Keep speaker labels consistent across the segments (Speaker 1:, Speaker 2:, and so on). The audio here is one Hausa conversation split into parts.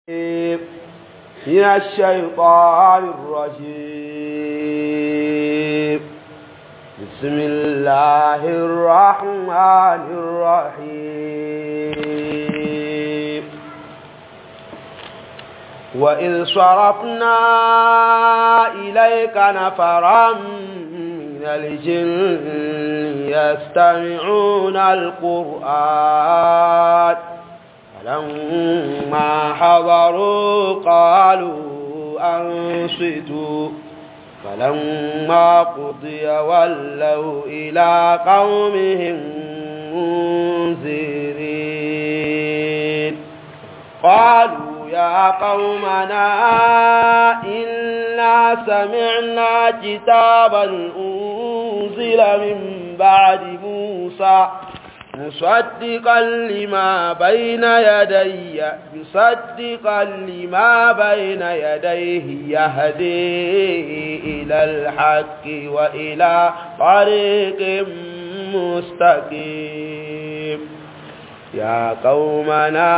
Speaker 1: من الشيطان الرجيم بسم الله الرحمن الرحيم وإذ صرفنا إليك نفرا من الجن يستمعون القرآن فلما حضروا قالوا أنصتوا فلما قضي ولوا إلى قومهم منذرين قالوا يا قومنا إنا سمعنا كتابا أنزل من بعد موسى مصدقا لما بين يدي مصدقا لما بين يديه يهدي إلى الحق وإلى طريق مستقيم يا قومنا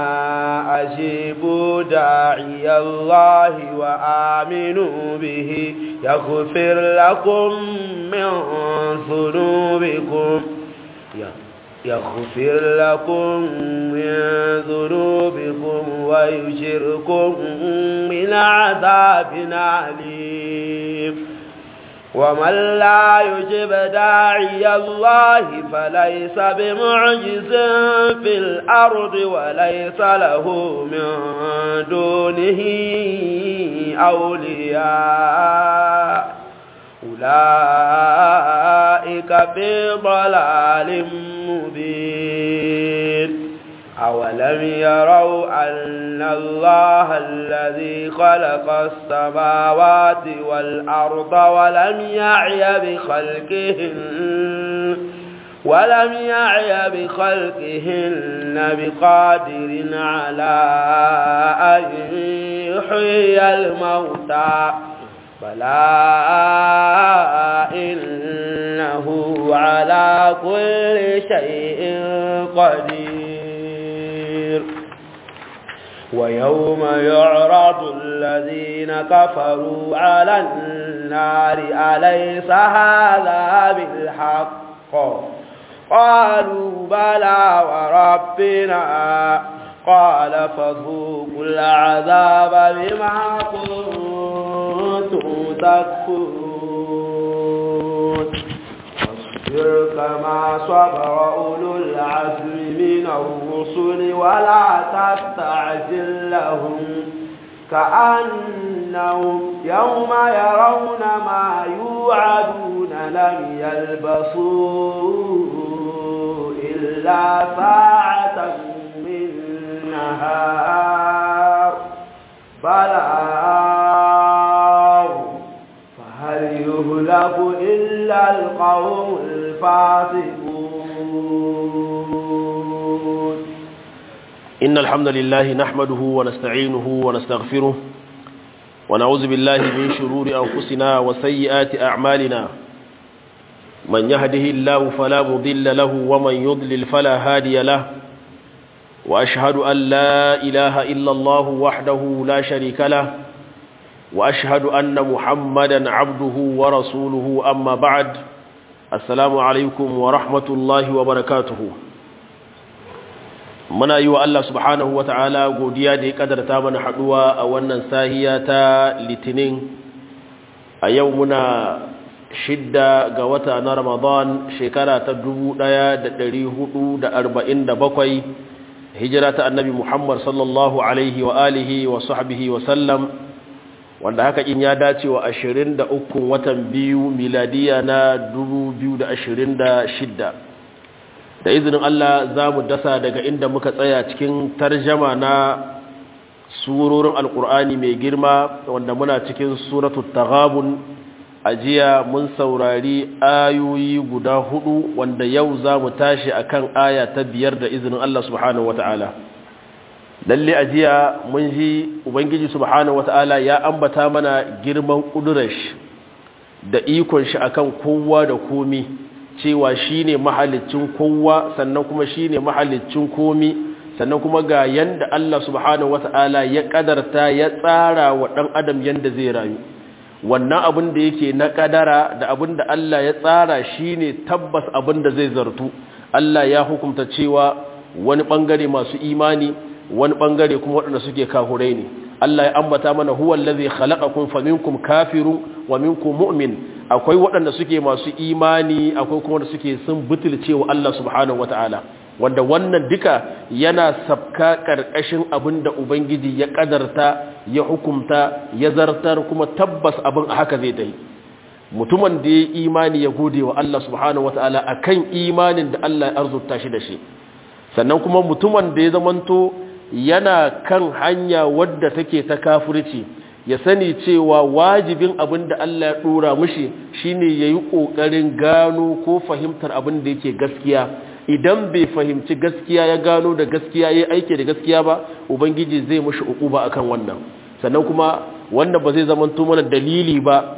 Speaker 1: أجيبوا داعي الله وآمنوا به يغفر لكم من ذنوبكم يغفر لكم من ذنوبكم ويجركم من عذاب أليم ومن لا يجب داعي الله فليس بمعجز في الأرض وليس له من دونه أولياء أولئك في ضلال مبين أولم يروا أن الله الذي خلق السماوات والأرض ولم يعي بخلقهن ولم يعي بخلقهن بقادر على أن يحيي الموتى بلى إنه على كل شيء قدير ويوم يعرض الذين كفروا على النار أليس هذا بالحق قالوا بلى وربنا قال فذوقوا العذاب بما كنتم تكفرون واصبر كما صبر أولو العزم من الرسل ولا تستعجل لهم كأنهم يوم يرون ما يوعدون لم يلبثوا إلا ساعة من نهار بلاغ فهل يهلك إلا القوم الفاسقون
Speaker 2: إن الحمد لله نحمده ونستعينه ونستغفره ونعوذ بالله من شرور أنفسنا وسيئات أعمالنا من يهده الله فلا مضل له ومن يضلل فلا هادي له وأشهد أن لا إله إلا الله وحده لا شريك له وأشهد أن محمدا عبده ورسوله أما بعد السلام عليكم ورحمة الله وبركاته muna yi wa Allah subhanahu wa ta'ala godiya da ya kadarta mana haɗuwa a wannan sahiya ta litinin a yau muna shidda ga wata na ramadan shekara ta bakwai. hijira ta annabi Muhammad sallallahu alaihi wa alihi wa sahbihi wa sallam wanda haka in ya dace wa 23 watan biyu miladiya na 2026 da izinin Allah za mu dasa daga inda muka tsaya cikin tarjama na surorin alkur'ani mai girma wanda muna cikin suratul taghabun ajiya mun saurari ayoyi guda hudu wanda yau za mu tashi akan aya ta biyar da izinin Allah subhanahu wata'ala lalle ajiya mun ji ubangiji subhanahu wata'ala ya ambata mana girman kudurash da ikon shi akan kowa da komi cewa shine mahalicin kowa sannan kuma shine mahalicin komi sannan kuma ga yanda Allah subhanahu wata'ala ya kadarta ya tsara wa dan adam yanda zai rayu wannan abin da yake na kadara da abin da Allah ya tsara shine tabbas abin da zai zartu Allah ya hukunta cewa wani bangare masu imani wani bangare kuma waɗanda suke kahurai ne Allah ya ambata mana huwa allazi khalaqakum faminkum kafirun wa minkum mu'min akwai waɗanda suke masu imani akwai kuma wanda suke sun butulce wa Allah subhanahu wataala wanda wannan duka yana sabka karkashin abinda ubangiji ya kadarta ya hukumta ya zartar kuma tabbas abin haka zai dai mutumin da ya imani ya gode wa Allah subhanahu wataala akan imanin da Allah ya arzuta shi da shi sannan kuma mutumin da ya zamanto yana kan hanya wadda take ta kafirci ya sani cewa wajibin abin da Allah ya dora mishi shine yayi kokarin gano ko fahimtar abin da yake gaskiya idan bai fahimci gaskiya ya gano da gaskiya yayi aiki da gaskiya ba ubangiji zai mishi ukuba akan wannan sannan kuma wanda ba zai zamanto mana dalili ba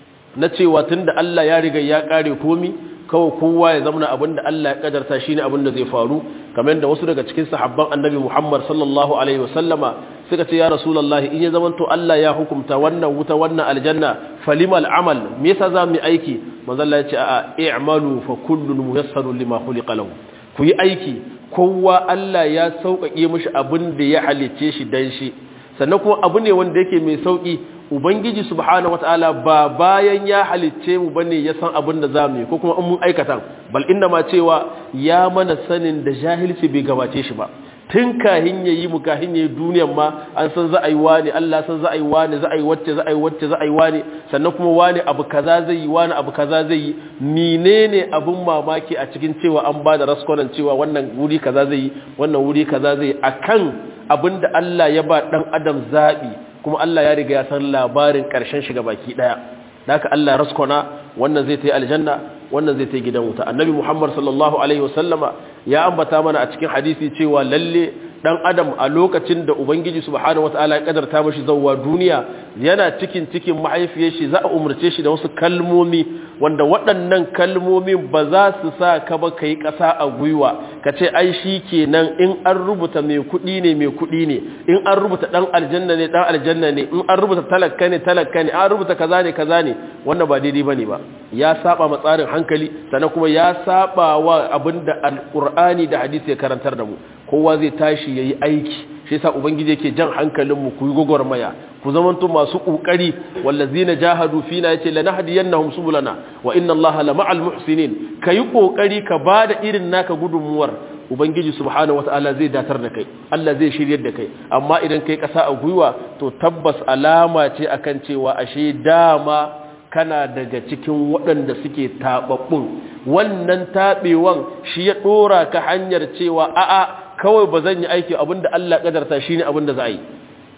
Speaker 2: na cewa tunda Allah ya riga ya kare komi kawai kowa ya zama abin da Allah ya kadarta shine abin da zai faru kamar yadda wasu daga cikin sahabban annabi Muhammad sallallahu alaihi wasallama suka ce ya rasulullah in ya zama to Allah ya hukunta wannan wuta wannan aljanna falimal amal me yasa za mu yi aiki manzo Allah ya ce a'a i'malu fa kullun muyassarun lima khuliqa lahu ku yi aiki kowa Allah ya sauƙaƙe mishi abin da ya halicce shi dan shi sannan kuma abu ne wanda yake mai sauƙi ubangiji subhanahu wataala ba bayan ya halicce mu bane ya san abin da zamu yi ko kuma in mun aikata bal inda ma cewa ya mana sanin da jahilci bai gabace shi ba tun kahin yayi mu kahin yayi duniyar ma an san za a yi wani Allah san za a yi wani za a yi wacce za a yi wacce za a yi wani sannan kuma wani abu kaza zai yi wani abu kaza zai yi menene abun mamaki a cikin cewa an ba da raskonan cewa wannan wuri kaza zai yi wannan wuri kaza zai yi akan abinda Allah ya ba dan adam zabi kuma Allah ya riga ya san labarin ƙarshen shiga baki ɗaya haka Allah ya raskona wannan zai ta yi aljanna wannan zai ta yi gidan wuta annabi muhammad sallallahu alaihi wasallama ya ambata mana a cikin hadisi cewa lalle dan adam a lokacin da ubangiji subhanahu wataala ya kadarta mashi zawwa duniya yana cikin cikin mahaifiyar shi za a umurce shi da wasu kalmomi wanda waɗannan kalmomi ba za su sa ka ba kai ƙasa a gwiwa ka ce ai shi kenan in an rubuta mai kuɗi ne mai kuɗi ne in an rubuta ɗan aljanna ne ɗan aljanna ne in an rubuta talaka ne talaka ne an rubuta kaza ne kaza ne wannan ba daidai bane ba ya saba ma tsarin hankali sannan kuma ya saba wa abinda alqur'ani da hadisi ya karantar da mu kowa zai tashi yayi aiki shi yasa ubangiji yake jan hankalin mu ku yi gogormaya ku zamanto masu kokari wallazina jahadu fina yace lanahdiyannahum subulana wa inna allaha lama'al muhsinin kai kokari ka bada irin naka gudunmuwar ubangiji subhanahu wataala zai datar da kai Allah zai shiryar da kai amma idan kai kasa a gwiwa to tabbas alama ce akan cewa ashe dama kana daga cikin waɗanda suke taɓaɓɓun wannan taɓewan shi ya ɗora ka hanyar cewa a'a kawai ba zan yi aiki abinda Allah ƙadarta shi ne abinda za a yi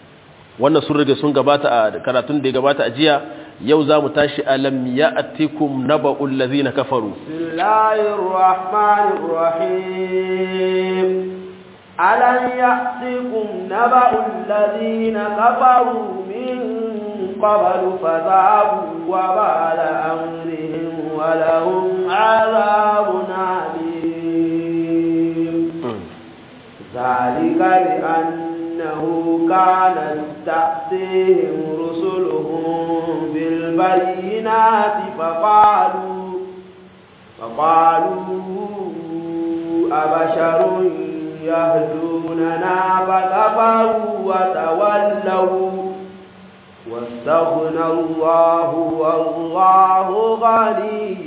Speaker 2: wannan sun rage sun gabata a karatun da ya gabata a jiya yau za mu tashi alam ya atikum naba'ul ladhina kafaru
Speaker 1: ألم يأتكم نبأ الذين كفروا من قبل فذابوا وبال أمرهم ولهم عذاب عليم ذلك بأنه كانت تأتيهم رسلهم بالبينات فقالوا فقالوا أبشر يهدوننا فكفروا وتولوا واستغنى الله والله غني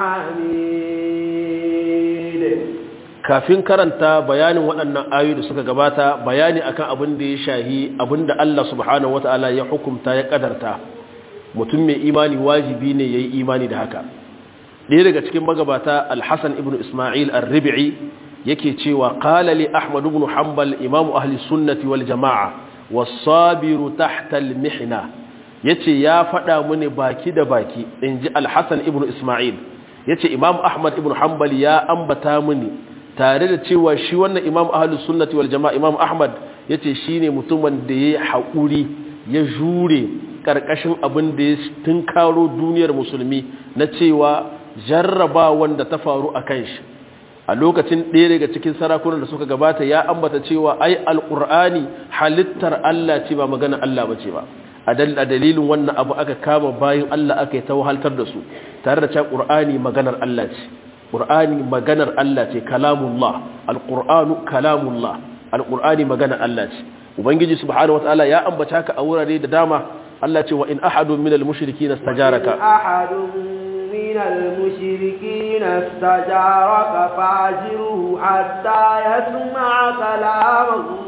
Speaker 1: حميد
Speaker 2: kafin karanta bayanin waɗannan ayoyi da suka gabata bayani akan abin da ya shahi abin da Allah subhanahu wataala ya hukumta ya kadarta mutum mai imani wajibi ne yayi imani da haka ɗaya daga cikin magabata Al-Hasan ibn Isma'il Ar-Rib'i yake cewa qala li Ahmad ibn Hanbal imam ahli sunnati wal jama'a was-sabiru tahta al-mihna yace ya faɗa mini baki da baki inji Al-Hasan ibn Isma'il yace Imam Ahmad ibn Hanbal ya ambata mini tare da cewa shi wannan Imam ahli sunnati wal jama'a Imam Ahmad yace shine mutumin da yayi haƙuri ya jure karkashin abin da ya tunkaro duniyar musulmi na cewa jarraba wanda ta faru a kan shi a lokacin ɗaya daga cikin sarakunan da suka gabata ya ambata cewa ai alqur'ani halittar Allah ce ba magana Allah bace ba a dalilin wannan abu aka kama bayan Allah aka yi ta wahaltar da su tare da cewa qur'ani maganar Allah ce qur'ani maganar Allah ce kalamullah alqur'anu kalamullah alqur'ani maganar Allah ce ubangiji subhanahu wataala ya ambata ka a wurare da dama Allah ce wa in ahadun minal mushrikeena istajaraka
Speaker 1: ahadun minal mushrikeena istajaraka fa'jirhu hatta yasma'a kalam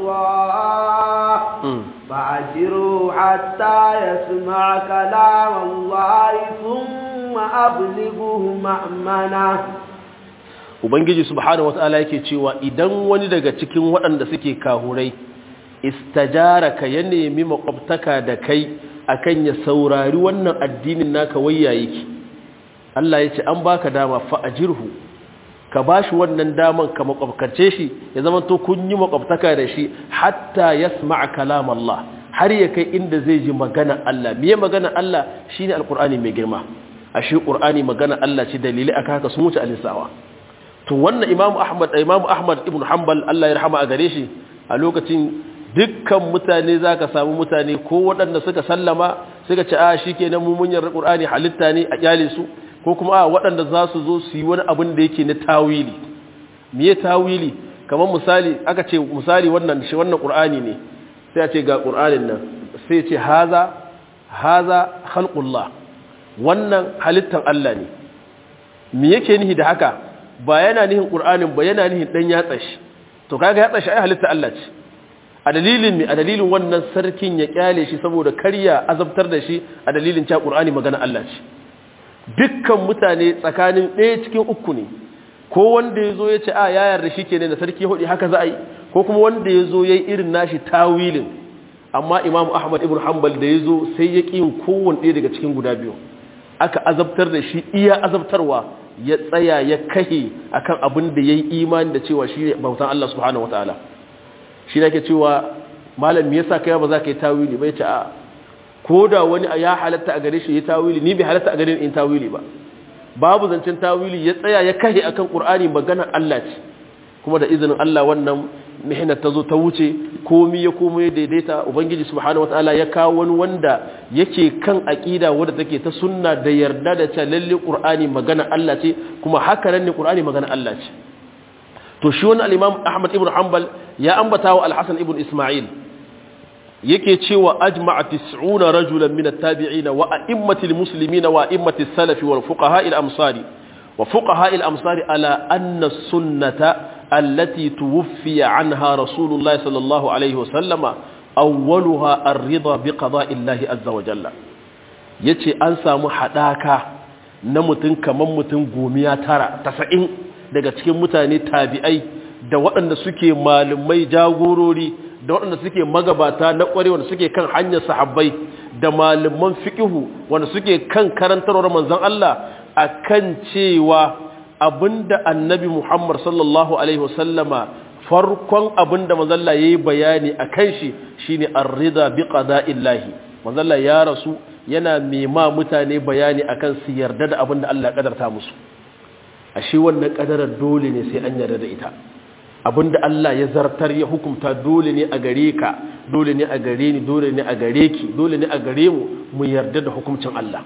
Speaker 1: Allah fa'jirhu hatta yasma'a kalam Allah thumma ablighuhu ma'mana
Speaker 2: ubangiji subhanahu wataala yake cewa idan wani daga cikin waɗanda suke kahurai istajaraka ya nemi makwabtaka da kai akan ya saurari wannan addinin naka wayya yake Allah ya ce an baka dama fa'ajirhu ka bashi wannan daman ka makwabkace shi ya zama to kun yi makwabtaka da shi hatta yasma'a kalam Allah har ya kai inda zai ji magana Allah miye magana Allah shine alqur'ani mai girma ashe qur'ani magana Allah ce dalili aka haka sun wuce alisawa to wannan imamu ahmad imamu ahmad ibn hanbal Allah ya rahama a gare shi a lokacin dukkan mutane za ka samu mutane ko waɗanda suka sallama suka ce a shi ke nan mummunyar ƙur'ani halitta ne a ƙyale su ko kuma a waɗanda za su zo su yi wani abin da yake na tawili miye tawili kamar misali aka ce misali wannan shi wannan ƙur'ani ne sai a ce ga ƙur'anin nan sai ce haza haza khalqullah wannan halittan Allah ne me yake nihi da haka ba yana nihin ƙur'anin ba yana nihin ɗan yatsa shi to kaga yatsa shi ai halitta Allah ce a dalilin me a dalilin wannan sarkin ya kyale shi saboda karya azabtar da shi a dalilin cewa Qur'ani magana Allah ce dukkan mutane tsakanin ɗaya cikin uku ne ko wanda yazo ya ce a ya yarda shi kenan da sarki hudi haka za a yi ko kuma wanda yazo yayi irin nashi tawilin amma Imam Ahmad ibn Hanbal da yazo sai ya ƙi kowanne ɗaya daga cikin guda biyu aka azabtar da shi iya azabtarwa ya tsaya ya kahe akan abin da yayi imani da cewa shi ne bautan Allah subhanahu wataala shi ne ke cewa malam me yasa kai ba za ka yi tawili bai ce a ko da wani ya halatta a gare shi ya tawili ni bai halatta a gare ni in tawili ba babu zancen tawili ya tsaya ya kahe akan qur'ani maganar Allah ce kuma da izinin Allah wannan mihnat ta zo ta wuce komi ya komo ya daidaita ubangiji subhanahu wataala ya kawo wani wanda yake kan aqida wadda take ta sunna da yarda da cewa lalle qur'ani magana Allah ce kuma haka nan ne qur'ani magana Allah ce to shi wannan al-imam Ahmad ibn Hanbal ya ambata wa al-Hasan ibn Isma'il yake cewa ajma'a 90 rajulan min at-tabi'in wa a'immatil muslimin wa a'immatis salaf wal fuqaha al-amsari wa fuqaha al-amsari ala anna sunnata allati tuwfiya anha rasulullah sallallahu alaihi wa sallama awwaluha ar-ridha bi qada'i Allah azza wa jalla yace an samu hadaka na mutun kaman mutun gomiya tara 90 daga cikin mutane tabi'ai da waɗanda suke malumai jagorori da waɗanda suke magabata na ƙware wanda suke kan hanyar sahabbai da malaman fiƙihu wanda suke kan karantarwar manzon Allah akan cewa abinda annabi Muhammad sallallahu alaihi wasallama farkon abinda manzon Allah yayi bayani akan shi shine ar-ridha bi qada'illahi manzon Allah ya rasu yana mema mutane bayani akan su yarda da abinda Allah ya kadarta musu ashe wannan kadarar dole ne sai an yarda da ita abinda Allah ya zartar ya hukumta dole ne a gare ka dole ne a gare ni dole ne a gare ki dole ne a gare mu mu yarda da hukuncin Allah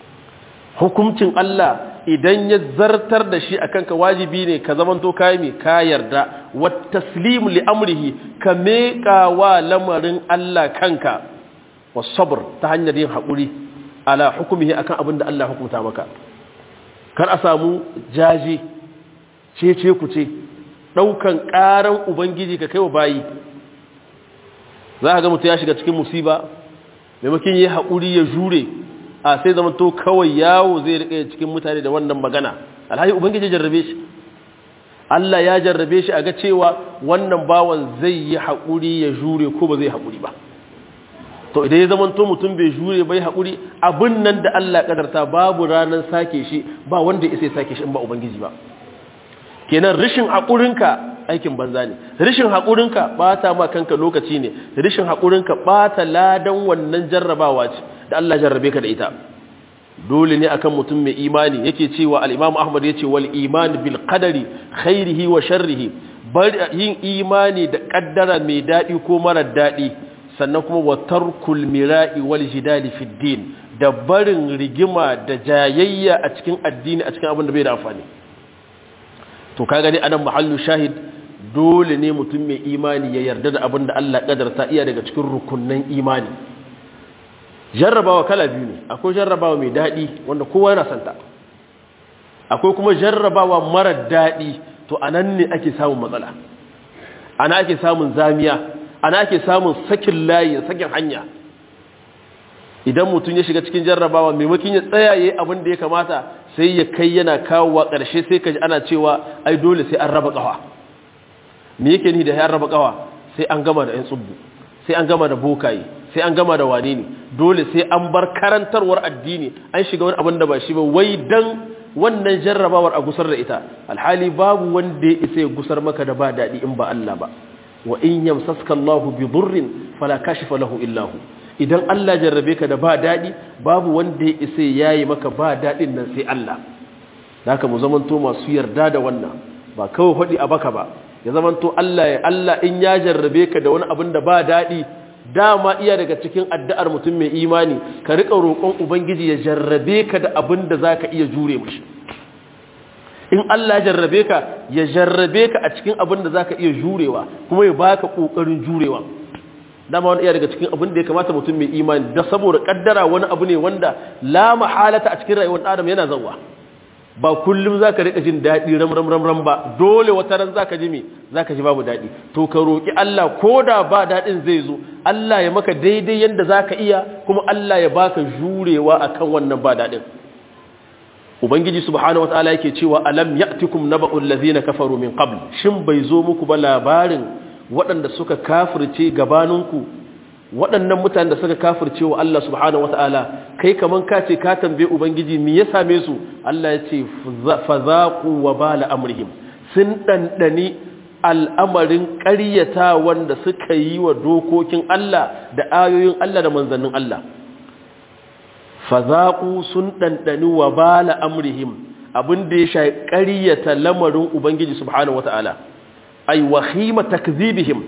Speaker 2: hukuncin Allah idan ya zartar da shi akan ka wajibi ne ka zamanto kai me ka yarda wa taslim li amrihi ka meka wa lamarin Allah kanka wa sabr ta hanyar yin hakuri ala hukumihi akan abinda Allah hukunta maka kar a samu jaji cece ku ce ɗaukan ƙaran ubangiji ka kai wa bayi za a ga mutu ya shiga cikin musiba maimakon yi haƙuri ya jure a sai zama to kawai yawo zai riƙe cikin mutane da wannan magana alhaji ubangiji jarrabe shi Allah ya jarrabe shi a ga cewa wannan bawan zai yi haƙuri ya jure ko ba zai haƙuri ba to idan ya zama to mutum bai jure bai haƙuri abin nan da Allah kadarta babu ranar sake shi ba wanda ya sai sake shi in ba ubangiji ba kenan rishin haƙurinka aikin banza ne rishin haƙurinka ɓata ma kanka lokaci ne rishin haƙurinka ɓata ladan wannan jarrabawa ce da Allah jarrabe ka da ita dole ne akan mutum mai imani yake cewa al-Imam Ahmad yace wal iman bil qadari khairihi wa sharrihi bar yin imani da kaddara mai dadi ko mara dadi sannan kuma wa tarkul mira'i wal jidali fid din da barin rigima da jayayya a cikin addini a cikin abin da bai da amfani to kaga dai anan mahallu shahid dole ne mutum mai imani ya yarda da abin da Allah kadarta iya daga cikin rukunnan imani jarrabawa kala biyu ne akwai jarrabawa mai daɗi wanda kowa yana santa akwai kuma jarrabawa mara daɗi to anan ne ake samun matsala ana ake samun zamiya ana ake samun sakin layi sakin hanya idan mutum ya shiga cikin jarrabawa maimakon ya tsayaye abin da ya kamata sai ya kai yana kawowa ƙarshe sai ka ji ana cewa ai dole sai an raba ƙawa me yake ni da ya raba ƙawa sai an gama da 'yan tsubbu sai an gama da bokaye sai an gama da wane ne dole sai an bar karantarwar addini an shiga wani abin da ba shi ba wai dan wannan jarrabawar a gusar da ita alhali babu wanda ya isa ya gusar maka da ba daɗi in ba Allah ba wa in yamsaska Allahu bi dhurrin fala kashifa lahu illa hu idan Allah jarrabe ka da ba daɗi babu wanda ya isa yayi maka ba daɗin nan sai Allah haka mu zamanto masu yarda da wannan ba kawai hudi a baka ba ya zamanto Allah ya Allah in ya jarrabe ka da wani abin da ba daɗi dama iya daga cikin addu'ar mutum mai imani ka riƙa roƙon ubangiji ya jarrabe ka da abin da za ka iya jure mashi in Allah ya jarrabe ka ya jarrabe ka a cikin abin da za ka iya jurewa kuma ya baka ƙoƙarin jurewa dama wani iya daga cikin abin da ya kamata mutum mai imani da saboda ƙaddara wani abu ne wanda la mahalata a cikin rayuwar adam yana zauwa ba kullum za ka riƙa jin daɗi ram ram ram ram ba dole wata ran za ka ji me za ka ji babu daɗi to ka roƙi Allah ko da ba daɗin zai zo Allah ya maka daidai yadda za ka iya kuma Allah ya baka jurewa akan wannan ba daɗin ubangiji subhanahu wataala yake cewa alam ya'tikum naba'ul ladzina kafaru min qabl shin bai zo muku ba labarin waɗanda suka kafirce gabaninku waɗannan mutanen da suka kafirce wa Allah subhanahu wataala kai kaman ka ce ka tambaye ubangiji me ya same su Allah ya ce fazaqu wa bala amrihim sun dandani al'amarin ƙaryata wanda suka yi wa dokokin Allah da ayoyin Allah da manzannin Allah fazaqu sun dandani wa bala amrihim abin da ya sha ƙaryata lamarin ubangiji subhanahu wataala ay wahima takzibihim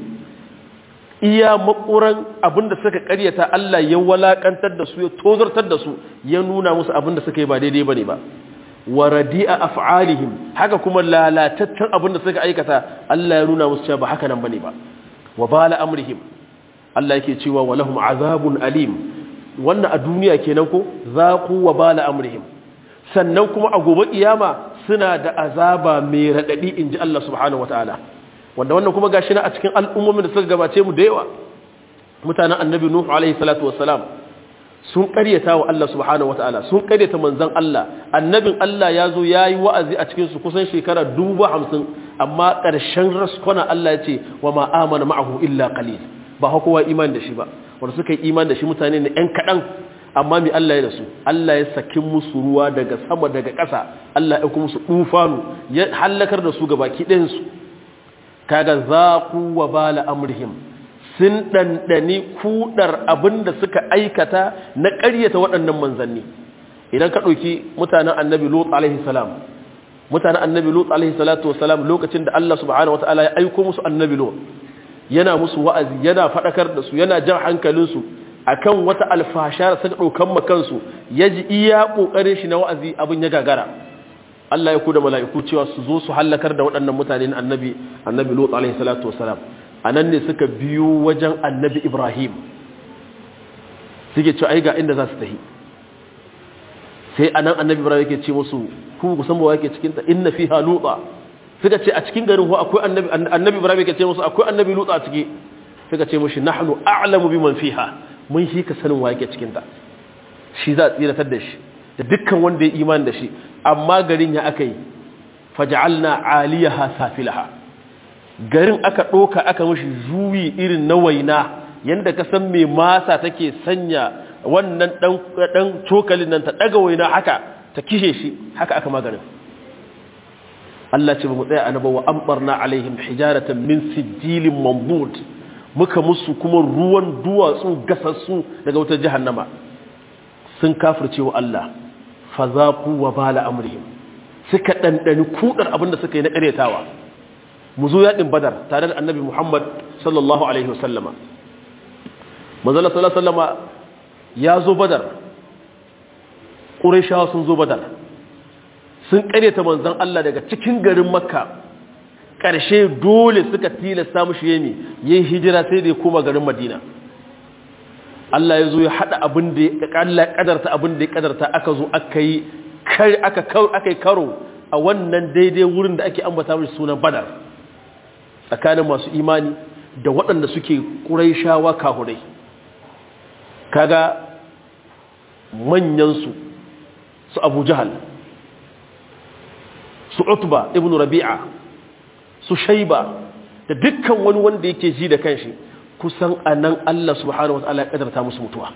Speaker 2: iya makuran abinda suka karyata Allah ya walakantar da su ya tozartar da su ya nuna musu abinda suka yi ba daidai bane ba wa radi'a af'alihim haka kuma lalataccen abinda suka aikata Allah ya nuna musu cewa ba haka nan bane ba wa bala amrihim Allah yake cewa wa lahum azabun alim wannan a duniya kenan ko zaqu wa bala amrihim sannan kuma a gobe kiyama suna da azaba mai radadi inji Allah subhanahu wataala wanda wannan kuma gashi na a cikin al'ummomin da suka gabace mu da yawa mutanen annabi nuhu alaihi salatu wassalam sun karyata wa Allah subhanahu wataala sun karyata manzon Allah annabin Allah ya zo yayi wa'azi a cikin su kusan shekara dubu hamsin amma ƙarshen raskona Allah ya ce wa ma amana ma'ahu illa qalil ba kowa iman da shi ba wanda suka yi iman da shi mutane ne ɗan kaɗan amma mi Allah ya da su Allah ya saki musu ruwa daga sama daga ƙasa Allah ya kuma musu tufanu ya halakar da su gabaki ɗayan su kaga zaku wa bala amrihim sun ɗanɗani kuɗar abin da suka aikata na ƙaryata waɗannan manzanni idan ka ɗauki mutanen annabi lut alaihi salam mutanen annabi lut alaihi salatu wasalam lokacin da Allah subhanahu wataala ya aiko musu annabi lut yana musu wa'azi yana faɗakar da su yana jan hankalinsu akan wata alfasha da suka ɗaukan makansu ya ji iya ƙoƙarin shi na wa'azi abin ya gagara Allah ya ku da mala'iku cewa su zo su hallakar da waɗannan mutane na annabi annabi lut alaihi salatu wasalam a nan ne suka biyo wajen annabi ibrahim suke cewa ai ga inda za su tahi sai a nan annabi ibrahim yake ce musu ku ku san ba yake cikin ta inna fiha lutsa suka ce a cikin garin ko akwai annabi annabi ibrahim yake ce musu akwai annabi lutsa a ciki suka ce mushi nahnu a'lamu biman fiha mun shi ka sanin wa yake cikin ta shi za a tsiratar da shi da dukkan wanda ya imani da shi amma garin ya aka yi faj'alna 'aliyaha safilaha garin aka ɗoka aka mashi juyi irin na waina yadda ka san mai masa take sanya wannan ɗan cokalin nan ta ɗaga waina haka ta kishe shi haka aka maganin Allah ce ba mu tsaya anaba wa ambarna alaihim hijaratan min sijilin mambud muka musu kuma ruwan duwatsu gasassu daga wutar jahannama sun kafirce wa Allah fazaku wa bala amrihim suka ɗanɗani kudar abinda suka yi na ƙaryatawa mu zo yaɗin badar tare da annabi muhammad sallallahu alaihi wasallama manzala sallallahu sallama ya zo badar ƙurishawa sun zo badar sun ƙaryata manzan allah daga cikin garin makka ƙarshe dole suka tilasta mushi yemi yin hijira sai da ya koma garin madina Allah ya zo ya haɗa abin da ya Allah ya ƙadarta abin da ya ƙadarta aka zo aka yi aka yi karo a wannan daidai wurin da ake ambata mai sunan badar tsakanin masu imani da waɗanda suke ƙuraishawa kahurai kaga manyansu su abu jahal su utba ibn rabi'a su shaiba da dukkan wani wanda yake ji da kanshi kusan a nan Allah subhanahu wa ta'ala ya kadarta musu mutuwa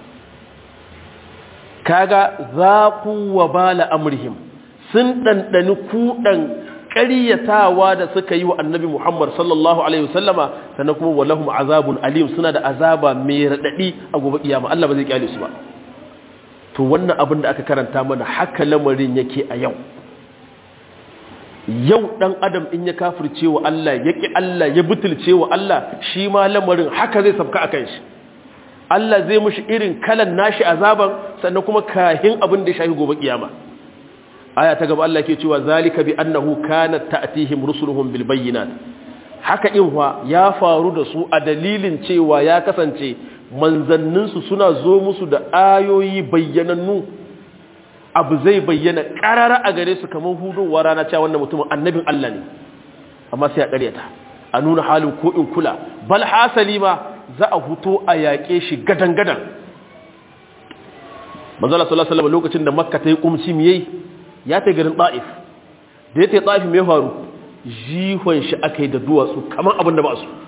Speaker 2: kaga zaku wa bala amrihim sun ɗanɗani kuɗan ƙaryatawa da suka yi wa annabi Muhammad sallallahu alaihi wasallama sannan kuma walahum azabun alim suna da azaba mai raɗaɗi a gobe kiyama Allah ba zai kyale su ba to wannan abin da aka karanta mana haka lamarin yake a yau yau dan adam in ya kafirce wa Allah ya ki Allah ya butulce wa Allah shi ma lamarin haka zai sabka akan shi Allah zai mushi irin kalan nashi azaban sannan kuma kahin abin da shahi gobe kiyama aya ta gaba Allah ke cewa zalika bi annahu kanat ta'tihim rusuluhum bil bayyinat haka in wa ya faru da su a dalilin cewa ya kasance manzanninsu suna zo musu da ayoyi bayyanannu abu zai bayyana karara a gare su kamar hudowa rana cewa wannan mutumin annabin Allah ne amma sai a ƙaryata a nuna halin ko in kula bal hasali ma za a huto a yaƙe shi gadan-gadan manzala sallallahu alaihi lokacin da makka ta yi kumci miyai ya ta garin ta'if da ya ta ta'if mai faru jihon shi aka yi da duwatsu kamar abin da ba su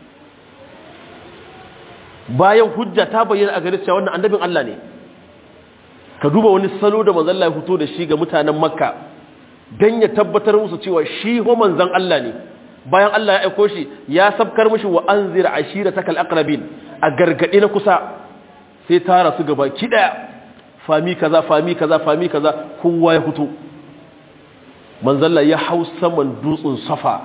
Speaker 2: bayan hujja ta bayyana a gare cewa wannan annabin Allah ne ka duba wani salo da manzon Allah ya fito da shi ga mutanen Makka dan ya tabbatar musu cewa shi ho manzon Allah ne bayan Allah ya aiko shi ya sabkar mishi wa anzir ashiratakal aqrabin a gargade na kusa sai tara su gaba ki daya fami kaza fami kaza fami kaza kowa ya fito manzon Allah ya hau saman dutsen Safa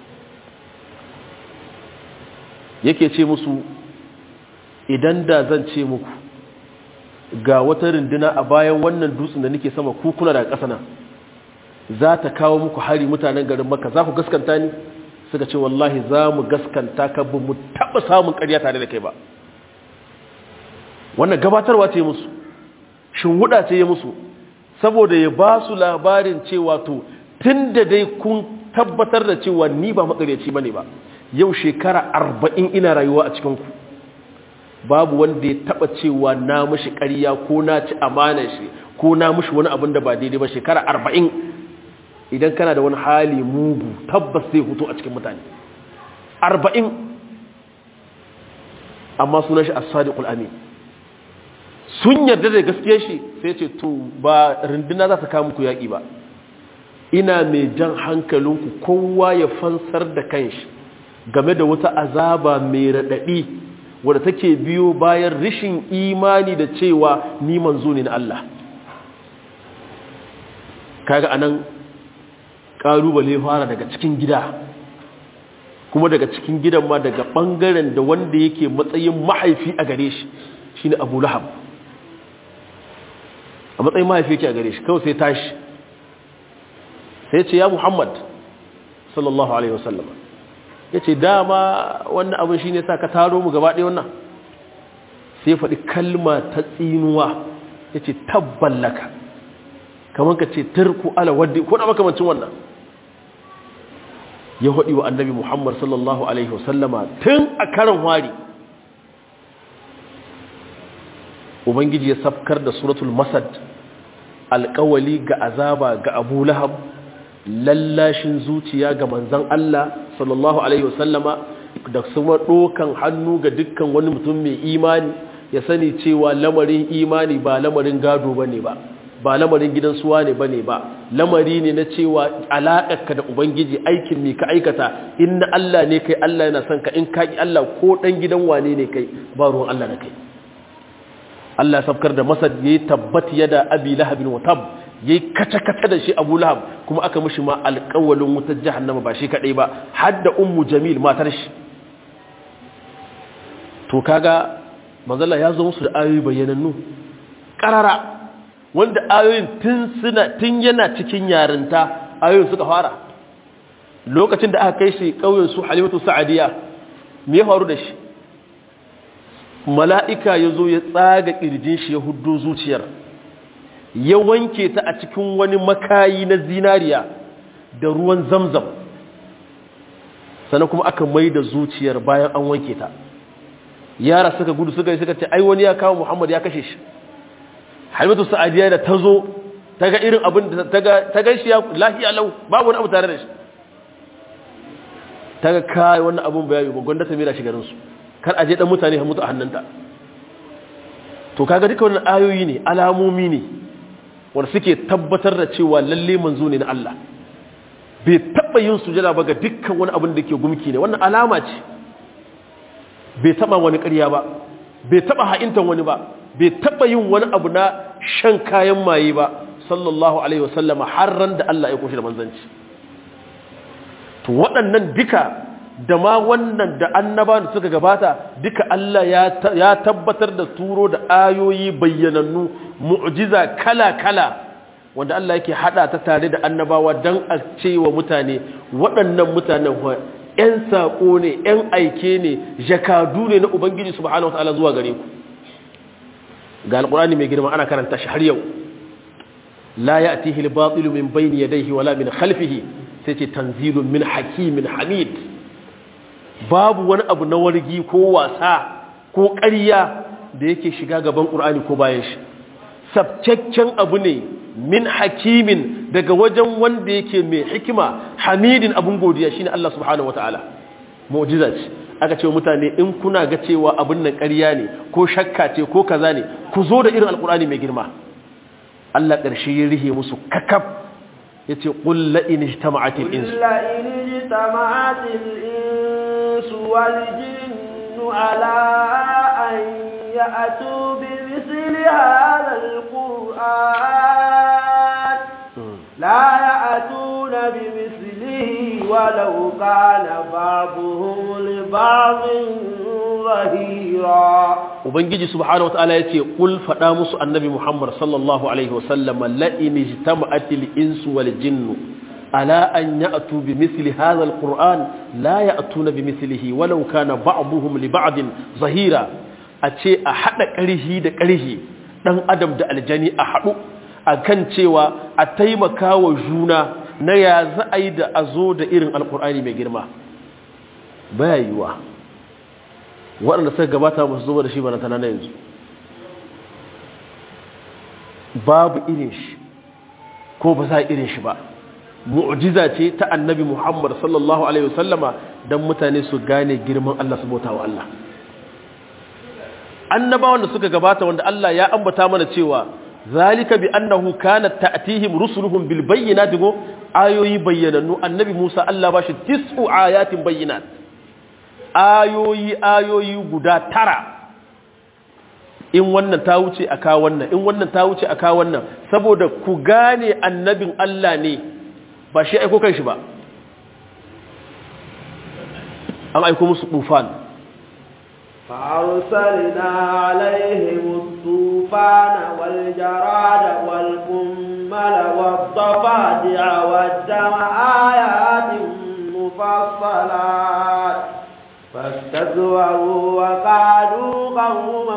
Speaker 2: yake ce musu idan da zan ce muku ga wata rinduna a bayan wannan dutsen da nake sama ku kuna daga ƙasa nan za ta kawo muku hari mutanen garin maka za ku gaskanta ni suka ce wallahi za mu gaskanta ka ba mu taɓa samun ƙarya tare da kai ba wannan gabatarwa ce musu shinwuda ce ya musu saboda ya ba su labarin cewa to tun da dai kun tabbatar da cewa ni ba makaryaci ba ne ba yau shekara arba'in ina rayuwa a cikinku babu wanda ya taba cewa na mushi ƙarya ko na ci amanar shi ko na mushi wani abin da ba daidai ba shekara arba'in idan kana da wani hali mugu tabbas zai hutu a cikin mutane arba'in amma sunan shi as-sadiqul amin sun yarda da gaskiyar shi sai ce to ba runduna za ta kawo muku yaƙi ba ina mai jan hankalinku kowa ya fansar da kanshi game da wata azaba mai raɗaɗi wadda take biyo bayan rishin imani da cewa ni manzo ne na Allah kaga anan ƙalubale fara daga cikin gida kuma daga cikin gidan ma daga ɓangaren da wanda yake matsayin mahaifi a gare shi shine abu lahab a matsayin mahaifi yake a gare shi kawai sai tashi sai ce ya muhammad sallallahu alaihi wasallam ya ce dama wannan abin shi ne sa ka taro mu gaba ɗaya wannan sai faɗi kalma ta tsinuwa ya ce tabballaka kamar ka ce turku ala wadda ko na makamancin wannan ya haɗi wa annabi muhammad sallallahu alaihi wasallama tun a karan wari ubangiji ya safkar da suratul masad alƙawali ga azaba ga abu lahab lallashin zuciya ga manzan Allah sallallahu Alaihi wasallama da kuma ɗokan hannu ga dukkan wani mutum mai imani ya sani cewa lamarin imani ba lamarin gado ba ne ba ba lamarin gidan suwa ne ba ne ba lamari ne na cewa alaƙarka da ubangiji aikin ne ka aikata in na Allah ne kai Allah yana son ka in kaƙi Allah ko ɗan gidan wane ne kai ba ruwan Allah na kai Allah safkar da masad ya yi tabbat yada abi lahabin wa tab yayi kata-kata da shi Abu Lahab kuma aka mishi ma alƙawalin wutar jahannama ba shi kadai ba har da ummu Jamil matar shi to kaga manzala ya zo musu da ayoyi bayyanannu karara wanda ayoyin tun suna tun yana cikin yarinta ayoyin suka fara lokacin da aka kai shi ƙauyen su Halimatu Sa'adiya me ya faru da shi mala'ika ya zo ya tsaga ƙirjin shi ya hudu zuciyar ya wanke ta a cikin wani makayi na zinariya da ruwan zamzam sannan kuma aka mai da zuciyar bayan an wanke ta yara suka gudu suka yi suka ce ai wani ya kawo muhammad ya kashe shi halimatu sa'adiyya da ta zo ta ga irin abin da ta ga shi ya lahiya lau babu wani abu tare da shi ta ga kai wannan abun bayani ba gwanda ta mera shi garinsu kar aje dan mutane ha mutu a hannunta to kaga duka wannan ayoyi ne alamomi ne wanda suke tabbatar da cewa lalle manzo ne na Allah bai taba yin sujada ba ga dukkan wani abin da ke gumki ne wannan alama ce bai taba wani ƙarya ba bai taba ha'intan wani ba bai taba yin wani abu na shan kayan maye ba sallallahu alaihi wasallama har ran da Allah ya koshi da manzanci to waɗannan duka da ma wannan da annaba da suka gabata duka Allah ya tabbatar da turo da ayoyi bayyanannu mu'jiza kala-kala wanda Allah yake hada ta tare da annabawa don a ce wa mutane waɗannan mutanen ‘yan saƙo ne ‘yan aike ne jakadu ne na Ubangiji subhanahu wa ta'ala zuwa gare ku ga alƙulani mai girma ana karanta shi har yau la ya atihi al-batilu min bayni yadayhi wala min khalfihi sai ce tanzilun min hakimin hamid babu wani abu na wargi ko wasa ko ƙarya da yake shiga gaban ƙur'ani ko bayan shi sabcaccen abu ne min hakimin daga wajen wanda yake mai hikima hamidin abun godiya shine Allah subhanahu wataala mu'jiza ce aka ce mutane in kuna ga cewa abin nan ƙarya ne ko shakka ce ko kaza ne ku zo da irin alƙur'ani mai girma Allah ƙarshe ya rihe musu kakaf yace qul la in ijtama'atil insu
Speaker 1: la in ijtama'atil insu wal jinnu ala an ya'tu bi misli hadha al-qur'an la ya'tuna bi mislihi walau kana ba'dhum li ba'dhin zahira
Speaker 2: ubangiji subhanahu wataala yace kul fada musu annabi muhammad sallallahu alaihi wasallam la in ijtama'atil insu wal jinnu ala an ya'tu bi mithli hadha alquran la ya'tuna bi mithlihi walau kana ba'dhum li ba'din zahira ace a hada karhi da karhi dan adam da aljani a hadu akan cewa a taimaka wa juna na ya za a yi da azo da irin alqur'ani mai girma baya yiwa waɗanda suka gabata ba su zuba da shi ba na tana yanzu babu irin shi ko ba za irin shi ba mu'jiza ce ta annabi muhammad sallallahu alaihi wasallama don mutane su gane girman allah su bauta wa allah annabawan da suka gabata wanda allah ya ambata mana cewa zalika bi annahu kanat ta'tihim rusuluhum bil bayyinati go ayoyi bayyanannu annabi musa allah ba shi tis'u ayatin bayyinat ayoyi ayoyi guda tara in wannan ta wuce a ka wannan in wannan ta wuce a ka wannan saboda ku gane annabin Allah ne ba shi aiko kan shi ba an aiko musu tufan
Speaker 1: فأرسلنا عليهم الطوفان والجراد والقمل والضفادع والدم آيات مفصلات فاستكبروا وقالوا قوما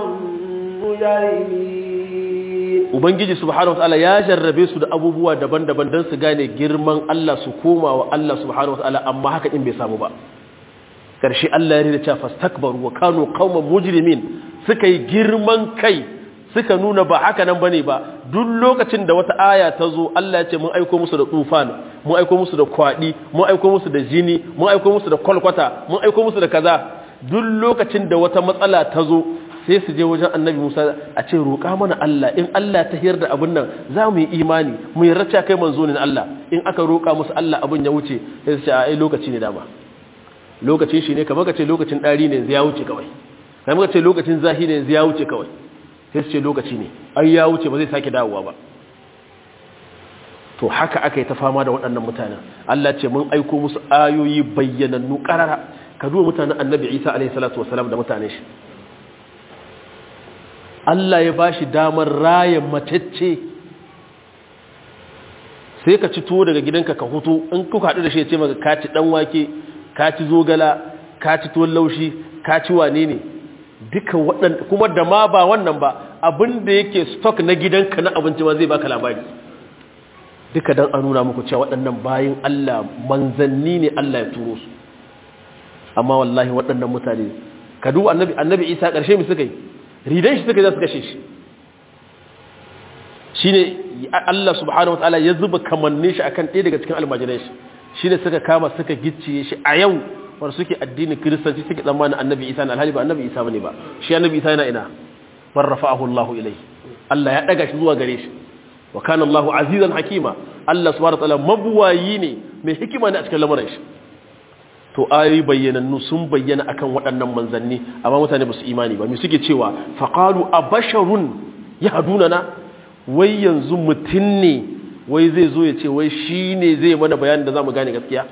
Speaker 1: مجرمين
Speaker 2: ubangiji subhanahu wataala ya jarrabe su da abubuwa daban-daban don su gane girman Allah su koma wa Allah subhanahu wataala amma haka in bai samu ba karshe Allah ya rida cewa fastakbaru wa kanu qauman mujrimin suka yi girman kai suka nuna ba haka nan bane ba duk lokacin da wata aya ta zo Allah ya ce mun aiko musu da tufan mun aiko musu da kwadi mun aiko musu da jini mun aiko musu da kwalkwata mun aiko musu da kaza duk lokacin da wata matsala ta zo sai su je wajen annabi Musa a ce roƙa mana Allah in Allah ta hiyar da abin nan za mu yi imani mu yi racca kai manzo ne Allah in aka roƙa musu Allah abin ya wuce sai su ce ai lokaci ne dama lokacin shi ne kamar ka ce lokacin ɗari ne ya wuce kawai kamar ka ce lokacin zahi ne ya wuce kawai sai su ce lokaci ne ai ya wuce ba zai sake dawowa ba to haka aka yi ta fama da waɗannan mutanen Allah ce mun aiko musu ayoyi bayyanannu ƙarara ka duba mutanen annabi isa alaihi salatu wasalam da mutanen shi Allah ya ba shi damar raya matacce sai ka ci tuwo daga gidanka ka hutu in kuka haɗu da shi ya ce maka ka ci ɗan wake ka ci zogala ka ci tuwon laushi ka ci wane ne duka waɗanda kuma da ma ba wannan ba abin da yake stock na gidanka na abinci ma zai baka labari duka don an nuna muku cewa waɗannan bayan Allah manzanni ne Allah ya turo su amma wallahi waɗannan mutane ka duba annabi annabi Isa ƙarshe mu suka yi ridan shi suka yi za su kashe shi shine Allah subhanahu wataala ya zuba kamannin shi akan ɗaya daga cikin almajiran shi shine suka kama suka gicciye shi a yau wanda suke addinin kiristanci suke tsammanin annabi Isa na alhali ba annabi Isa bane ba shi annabi Isa yana ina bar rafa'ahu Allah ilai Allah ya daga shi zuwa gare shi wa kana Allahu azizan hakima Allah subhanahu wataala mabuwayi ne mai hikima ne a cikin lamarin shi to ayoyi bayyanannu sun bayyana akan waɗannan manzanni amma mutane ba su imani ba me suke cewa faqalu abasharun yahdunana wai yanzu mutun ne wai zai zo ya ce wai shine zai mana bayanin da zamu gane gaskiya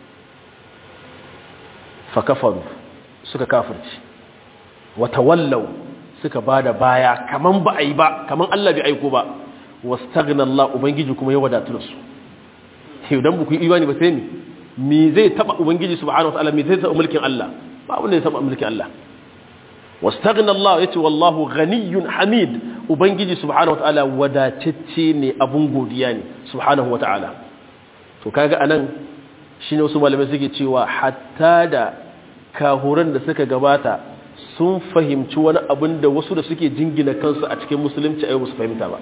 Speaker 2: fa kafaru suka kafirci wa tawallaw suka bada baya kaman ba ai ba kaman Allah bai aiko ba wastaghna Allah ubangiji kuma ya wadatu da su idan ba ku yi imani ba sai mi mi zai taba ubangiji subhanahu wataala mi zai taba mulkin Allah ba abin da ya taba mulkin Allah wastaghna Allah yace wallahu ghaniyyun hamid ubangiji subhanahu wataala wadatacce ne abun godiya ne subhanahu wataala to kaga anan shine wasu malamai suke cewa hatta da kahuran da suka gabata sun fahimci wani abin da wasu da suke jingina kansu a cikin musulunci ayo su fahimta ba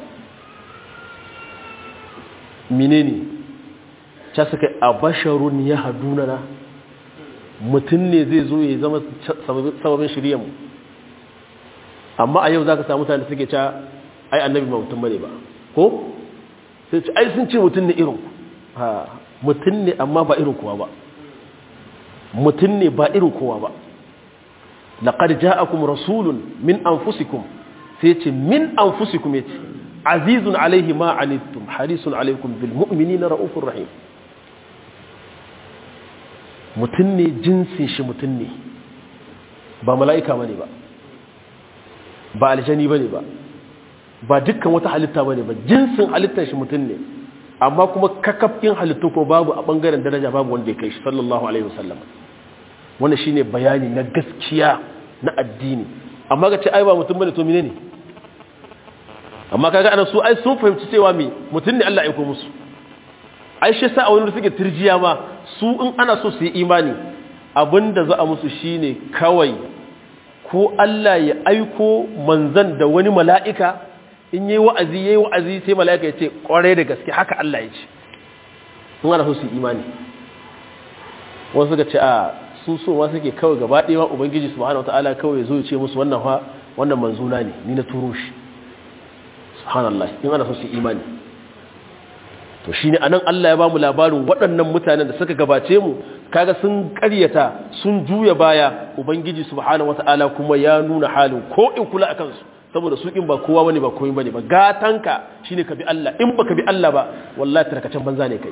Speaker 2: menene ta suka a basharun ya hadunana mutum ne zai zo ya zama sababin shiryanmu amma a yau za ka samu mutane suke ca ai annabi ba mutum bane ba ko sai ce ai sun ce mutum ne irin ha mutum ne amma ba irin kowa ba mutum ne ba irin kowa ba laqad ja'akum rasulun min anfusikum sai ce min anfusikum yace azizun alaihi ma anittum harisun alaikum bil mu'minina raufur rahim mutum ne jinsin shi mutum ne ba mala'ika ba ne ba ba aljani ba ne ba ba dukkan wata halitta ba ne ba jinsin halittar shi mutum ne amma kuma kakafin halittu ko babu a ɓangaren daraja babu wanda ya kai shi sallallahu alaihi wasallam wanda shine bayani na gaskiya na addini amma ga ce ai ba mutum bane to mine ne amma kaga ana su ai sun fahimci cewa me mutum ne Allah ya aiko musu ai shi sa a wani suke turjiya ma su in ana so su yi imani abinda za a musu shine kawai ko Allah ya aiko manzan da wani mala'ika in yi wa'azi yayi wa'azi sai mala'ika ya ce kwarai da gaske haka Allah ya ce in ana so su yi imani wasu suka ce a su so ma suke kawai gaba ɗaya ma ubangiji subhanahu wataala kawai ya zo ya ce musu wannan fa wannan manzuna ne ni na turo shi subhanallah in ana so su yi imani to shi ne anan Allah ya ba mu labarin waɗannan mutanen da suka gabace mu kaga sun ƙaryata sun juya baya ubangiji subhanahu wata'ala kuma ya nuna halin ko in kula akan su saboda su in ba kowa bane ba komai bane ba gatanka shine ka bi Allah in baka bi Allah ba wallahi tarkacen banza ne kai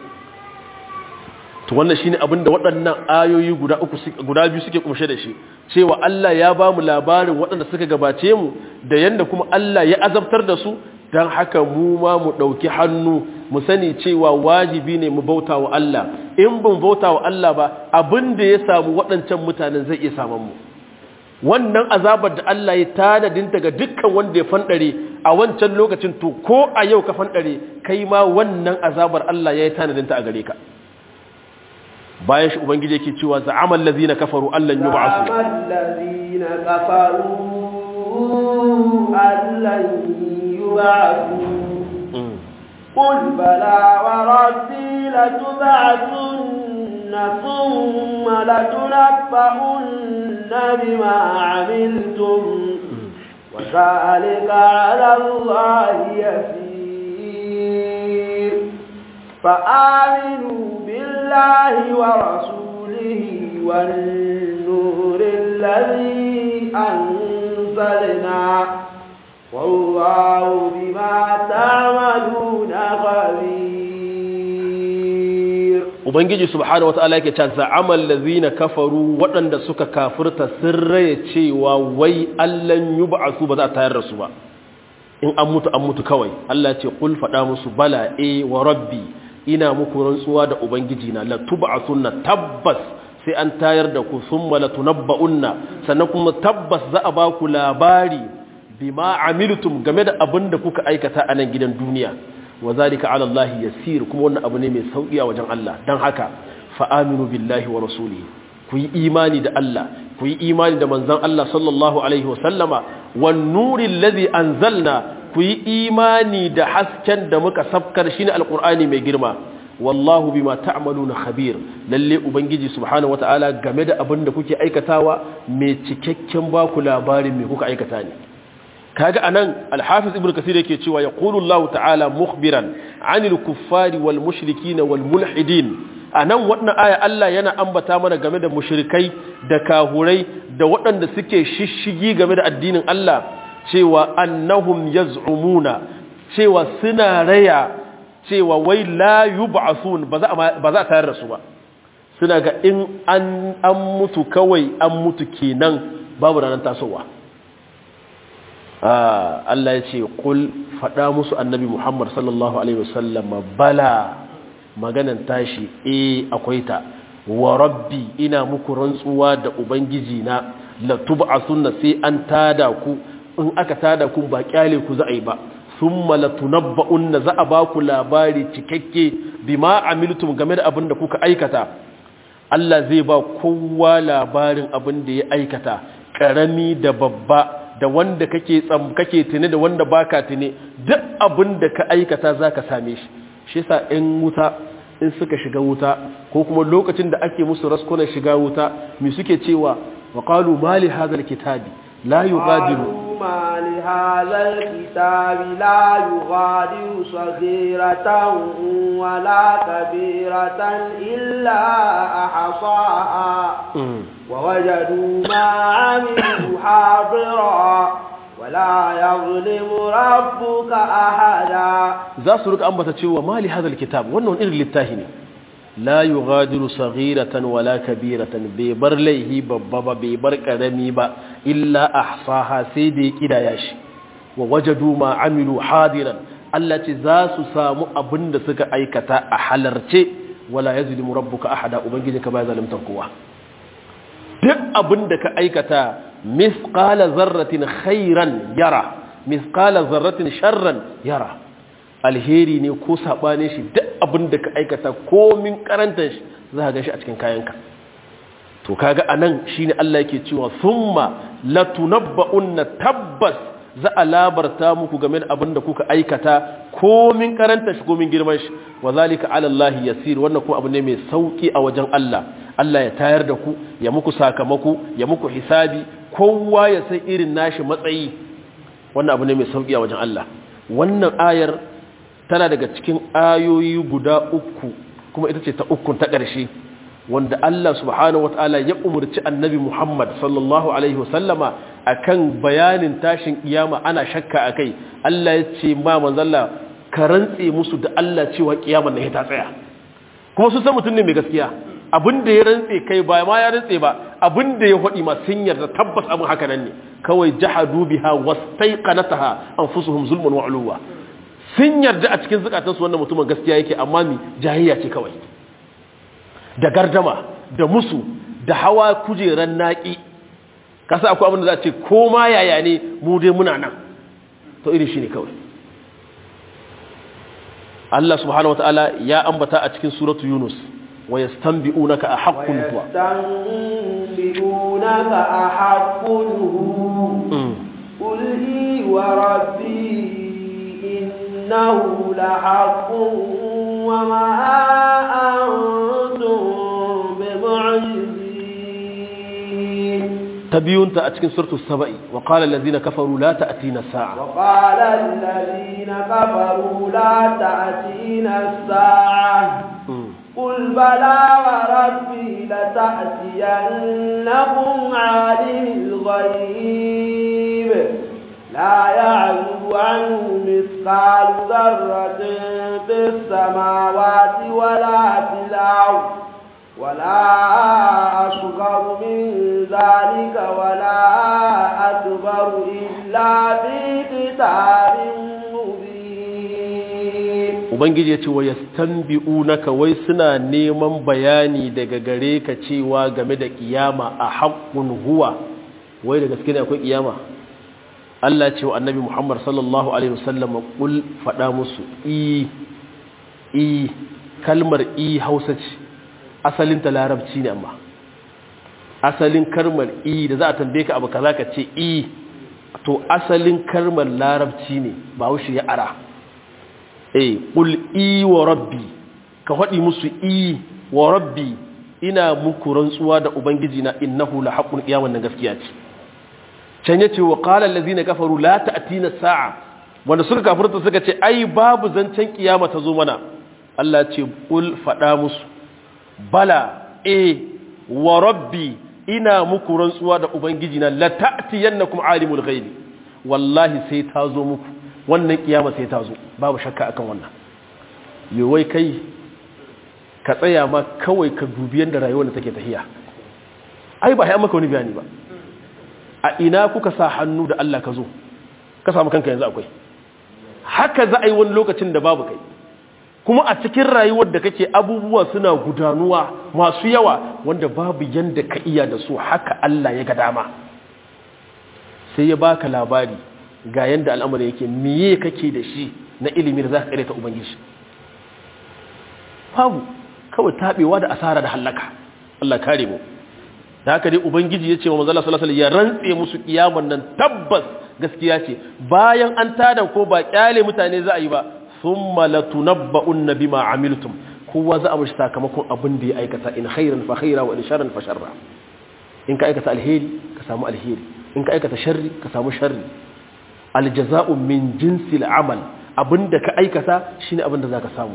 Speaker 2: to wannan shine abin da waɗannan ayoyi guda uku guda biyu suke kumshe da shi cewa Allah ya ba mu labarin waɗanda suka gabace mu da yanda kuma Allah ya azabtar da su don haka mu ma mu ɗauki hannu mu sani cewa wajibi ne mu bauta wa Allah in bin bauta wa Allah ba abin da ya samu waɗancan mutanen zai iya samun mu wannan azabar da Allah ya tanadinta ga dukkan wanda ya fanɗare a wancan lokacin to ko a yau ka fanɗare kai ma wannan azabar Allah ya yi tanadinta a gare ka bayan shi ubangiji yake cewa za'amal ladzina kafaru allan yub'asu
Speaker 1: za'amal ladzina kafaru allan يبعثون قل بلى وربي لتبعثن ثم لتنبؤن بما عملتم وذلك على الله يسير فآمنوا بالله ورسوله والنور الذي أنزلنا والله بما تعملون خبير
Speaker 2: ubangiji subhanahu wataala yake cewa za'amal ladzina kafaru waɗanda suka kafirta sun raye cewa wai allan yub'asu ba za a tayar da su ba in an mutu an mutu kawai Allah ce kul faɗa musu bala e wa rabbi ina muku rantsuwa da ubangiji na la tub'asunna tabbas sai an tayar da ku thumma la tunabba'unna sannan kuma tabbas za a ba ku labari bima amiltum game da abin da kuka aikata a nan gidan duniya wa zalika ala Allah yasir kuma wannan abu ne mai sauki a wajen Allah dan haka fa aminu billahi wa rasulihi ku yi imani da Allah ku yi imani da manzon Allah sallallahu alaihi wasallama wan nuril ladhi anzalna ku yi imani da hasken da muka safkar shine alqur'ani mai girma wallahu bima ta'maluna khabir lalle ubangiji subhanahu wataala game da abin da kuke aikatawa mai cikakken baku labarin me kuka aikata ne kaga anan al-hafiz ibnu kasir yake cewa yaqulu Allah ta'ala mukhbiran 'anil kuffari wal mushrikin wal mulhidin anan wannan aya Allah yana ambata mana game da mushrikai da kahurai da waɗanda suke shishigi game da addinin Allah cewa annahum yaz'umuna cewa suna raya cewa wai la yub'athun ba za ba za tayar da su ba suna ga in an an mutu kawai an mutu kenan babu ranar tasowa Allah ya ce kul faɗa musu annabi Muhammad sallallahu Alaihi wasallam bala maganan tashi e akwai ta wa rabbi ina muku rantsuwa da ubangiji na latuba a sunna sai an tada ku in aka tada ku ba kyale ku za a yi ba thumma latunabba'unna za a ba ku labari cikakke bima amiltum game da abin da kuka aikata Allah zai ba kowa labarin abin da ya aikata karami da babba da wanda kake tsam kake tuni da wanda baka tuni duk abin da ka aikata zaka same shi shi yasa in wuta in suka shiga wuta ko kuma lokacin da ake musu raskunan shiga wuta me suke cewa wa qalu mali hadha kitabi la yughadiru
Speaker 1: ما لهذا الكتاب لا يغادر صغيرة ولا كبيرة إلا أحصاها ووجدوا ما عملوا حاضرا ولا يظلم ربك أحدا
Speaker 2: za su rika ambata cewa mali hadal kitab wannan irin littafi ne la yughadiru saghiratan wala kabiratan bai bar laihi babba ba bai bar karami ba illa ahsaha sai da ya kidaya shi wa wajadu ma amilu hadiran Allah ce za su samu abin da suka aikata a halarce wala yazlimu rabbuka ahada ubangiji ka ba zalimtan kowa duk abin da ka aikata misqala zarratin khairan yara misqala zarratin sharran yara alheri ne ko sabane shi duk abin da ka aikata komin karantar shi za ka shi a cikin kayanka to kaga anan shine Allah yake cewa thumma latunabba'unna tabbas za a labarta muku game da abin da kuka aikata komin karanta shi komin girman shi wa zalika ala Allah yasir wannan kuma abu ne mai sauki a wajen Allah Allah ya tayar da ku ya muku sakamako ya muku hisabi kowa ya san irin nashi matsayi wannan abu ne mai sauki a wajen Allah wannan ayar tana daga cikin ayoyi guda uku kuma ita ce ta ukun ta ƙarshe wanda Allah subhanahu wataala ya umurci annabi Muhammad sallallahu alaihi wasallama akan bayanin tashin kiyama ana shakka akai Allah ya ce ma manzalla ka rantse musu da Allah cewa kiyama ne ta tsaya kuma su san mutum ne mai gaskiya abin da ya rantse kai ba ma ya rantse ba abin da ya faɗi ma sun yarda tabbas abin haka nan ne kawai jahadu biha wastaiqanataha anfusuhum zulmun wa uluwa sun yarda a cikin zukatansu wannan mutumin gaskiya yake amma mi jahiliya ce kawai da gardama da musu da hawa kujeran naki kasa akwai abin da za a ce ko ma yaya ne mu dai muna nan to irin shi ne kawai Allah subhanahu wataala ya ambata a cikin suratu Yunus wa yastanbi'unaka ahaqqun huwa
Speaker 1: yastanbi'unaka ahaqqun hu qul hi wa rabbi innahu lahaqqun wa ma antum bimu'jizin
Speaker 2: تبيونت أتكن سورة السبأ وقال الذين كفروا لا تأتينا الساعة
Speaker 1: وقال الذين كفروا لا تأتينا الساعة قل بلى وربي لتأتينكم عالم الغيب لا يعلم عنه مثقال ذرة في السماوات ولا في الأرض ولا أصغر من ذلك ولا أكبر إلا في كتاب مبين
Speaker 2: ubangiji ya ce wa yastanbi'unaka wai suna neman bayani daga gare ka cewa game da kiyama a haqqun huwa wai da gaske ne akwai kiyama Allah ce wa annabi Muhammad sallallahu alaihi wasallam kul fada musu i i kalmar i Hausa ce asalin ta larabci ne amma asalin kalmar i da za a tambaye ka abu kaza ka ce i to asalin kalmar larabci ne ba wushi ya ara eh qul i wa rabbi ka faɗi musu i wa rabbi ina muku rantsuwa da ubangiji na innahu la haqqun qiyaman nan gaskiya ce can yace wa qala allazina kafaru la ta'tina sa'a wanda suka kafirta suka ce ai babu zancen kiyama ta zo mana Allah ce qul faɗa musu bala e wa rabbi ina muku rantsuwa da ubangiji na la ta'tiyannakum alimul ghaibi wallahi sai ta zo muku wannan kiyama sai ta zo babu shakka akan wannan yawai kai ka tsaya ma kawai ka dubi yadda rayuwar da take tahiya ai ba ya maka wani bayani ba a ina kuka sa hannu da Allah ka zo ka samu kanka yanzu akwai haka za a yi wani lokacin da babu kai kuma a cikin rayuwar da kake abubuwa suna gudanuwa masu yawa wanda babu yanda ka iya da su haka Allah ya ga dama sai ya baka labari ga yanda al'amari yake miye kake da shi na ilimin da za ka ta ubangiji babu kawai taɓewa da asara da hallaka Allah kare mu da haka dai ubangiji ya ce wa manzala sallallahu alaihi ya rantse musu kiyaman nan tabbas gaskiya ce bayan an tada ko ba kyale mutane za a yi ba thumma latunabba'unna bima amiltum kowa za a mishi sakamakon abin da ya aikata in khairan fa khaira wa in sharran fa sharra in ka aikata alheri ka samu alheri in ka aikata sharri ka samu sharri aljaza'u min jinsil amal abinda ka aikata shine abinda zaka samu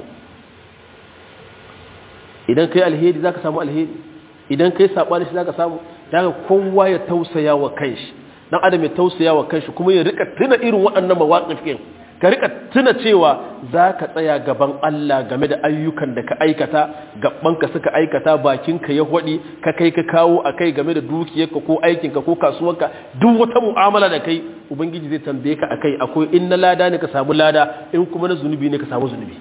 Speaker 2: idan kai alheri zaka samu alheri idan kai sabani shi zaka samu daga kowa ya tausaya wa kanshi dan adam ya tausaya wa kanshi kuma ya rika tuna irin waɗannan mawaqifin ka rika tuna cewa zaka tsaya gaban Allah game da ayyukan da ka aikata ka suka aikata bakinka ya hwadi ka kai ka kawo akai game da dukiyarka ko aikinka ko kasuwarka duk wata mu'amala da kai ubangiji zai tambaye ka akai akwai in na lada ne ka samu lada in kuma na zunubi ne ka samu zunubi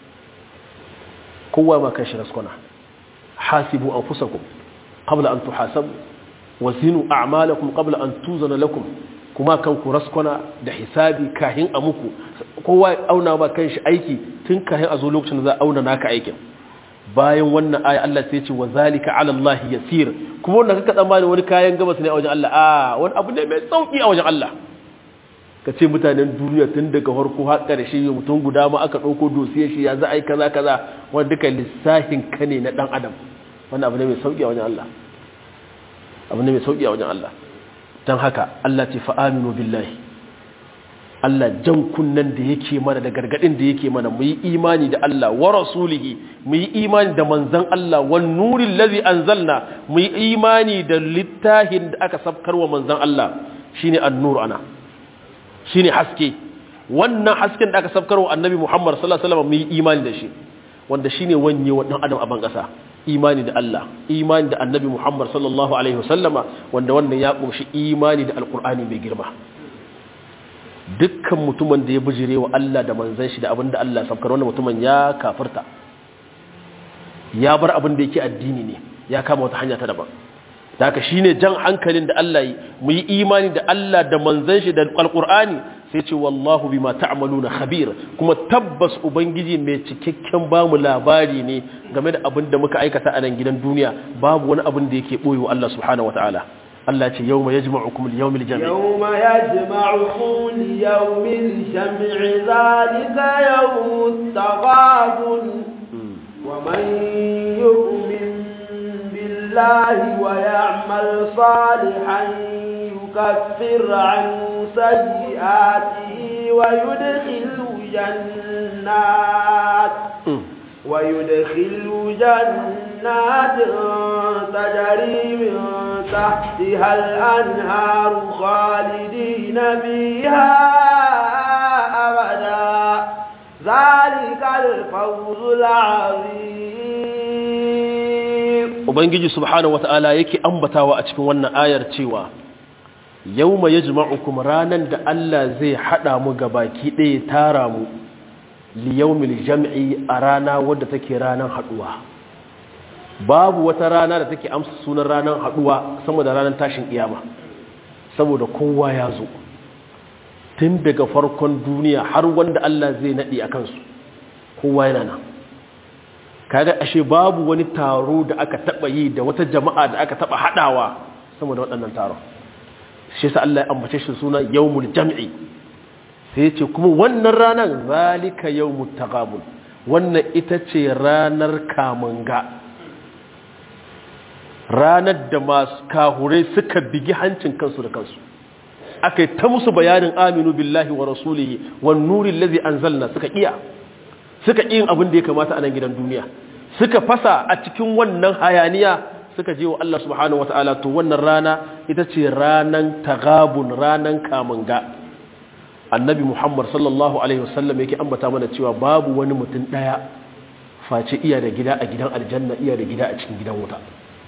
Speaker 2: kowa ma kanshi raskona hasibu anfusakum qabla an tuhasabu wa zinu a'malakum qabla an tuzana lakum kuma kanku raskona da hisabi kahin a muku kowa ya auna ba kanshi aiki tun kahin a zo lokacin da za a auna naka aikin bayan wannan aya Allah sai ce wa zalika ala Allah yasir kuma wannan kaka tsammani wani kayan gabas ne a wajen Allah a wani abu ne mai sauki a wajen Allah ka ce mutanen duniya tun daga farko har ƙarshe mutum guda ma aka ɗauko dosiyar shi ya za a yi kaza kaza wanda duka lissafin ka ne na ɗan adam wannan abu ne mai sauki a wajen Allah abu ne mai sauki a wajen Allah don haka Allah ce fa'aminu billahi Allah jan kunnen da yake mana da gargadin da yake mana mu yi imani da Allah wa rasulihi mu yi imani da manzan Allah wa nurin lazi anzalna mu yi imani da littafin da aka sabkar wa manzan Allah shine an-nur ana shine haske wannan hasken da aka sabkar wa annabi Muhammad sallallahu alaihi wasallam mu yi imani da shi wanda shine wanye wa dan adam a ban kasa imani da Allah imani da annabi Muhammad sallallahu alaihi wasallama wanda wannan ya kunshi imani da alkur'ani mai girma dukkan mutumin da ya bijire wa Allah da manzon shi da abin da Allah sabkar wannan mutumin ya kafirta ya bar abin da yake addini ne ya kama wata hanya ta daban da haka shine jan hankalin da Allah yi mu yi imani da Allah da manzon shi da alkur'ani sai ce wallahu bima ta'maluna khabir kuma tabbas ubangiji mai cikakken bamu labari ne game da abin da muka aikata a nan gidan duniya babu wani abin da yake boye wa Allah subhanahu wataala Allah ce yawma yajma'ukum li-yawmil jami'
Speaker 1: yawma yajma'ukum li-yawmil jam'i zalika yawmut taghabun wa man yu'min billahi wa ya'mal salihan يكفر عنه سيئاته ويدخل جنات ويدخل جنات تجري من تحتها الأنهار خالدين فيها ذلك الفوز العظيم
Speaker 2: ubangiji subhanahu wata'ala yake ambatawa a cikin wannan ayar cewa yawma yajma'ukum ranan da Allah zai hada mu gabaki ɗaya tara mu li yawmil jam'i a rana wadda take ranan haduwa babu wata rana da take amsa sunan ranan haduwa sama da ranan tashin kiyama saboda kowa ya zo tun daga farkon duniya har wanda Allah zai nadi a kansu kowa yana nan kaga ashe babu wani taro da aka taba yi da wata jama'a da aka taba hadawa saboda waɗannan taron shi yasa Allah ya ambace shi suna yawmul jam'i sai ya ce kuma wannan ranar zalika yawmut taghabun wannan ita ce ranar kamunga ranar da masu kahurai suka bigi hancin kansu da kansu aka yi ta musu bayanin aminu billahi wa rasulihi wan nurin lazi anzalna suka iya suka yin abin da ya kamata a nan gidan duniya suka fasa a cikin wannan hayaniya suka je wa Allah subhanahu wataala to wannan rana ita ce ranan tagabun ranan kamunga annabi Muhammad sallallahu alaihi wasallam yake ambata mana cewa babu wani mutum daya face iya da gida a gidan aljanna iya da gida a cikin gidan wuta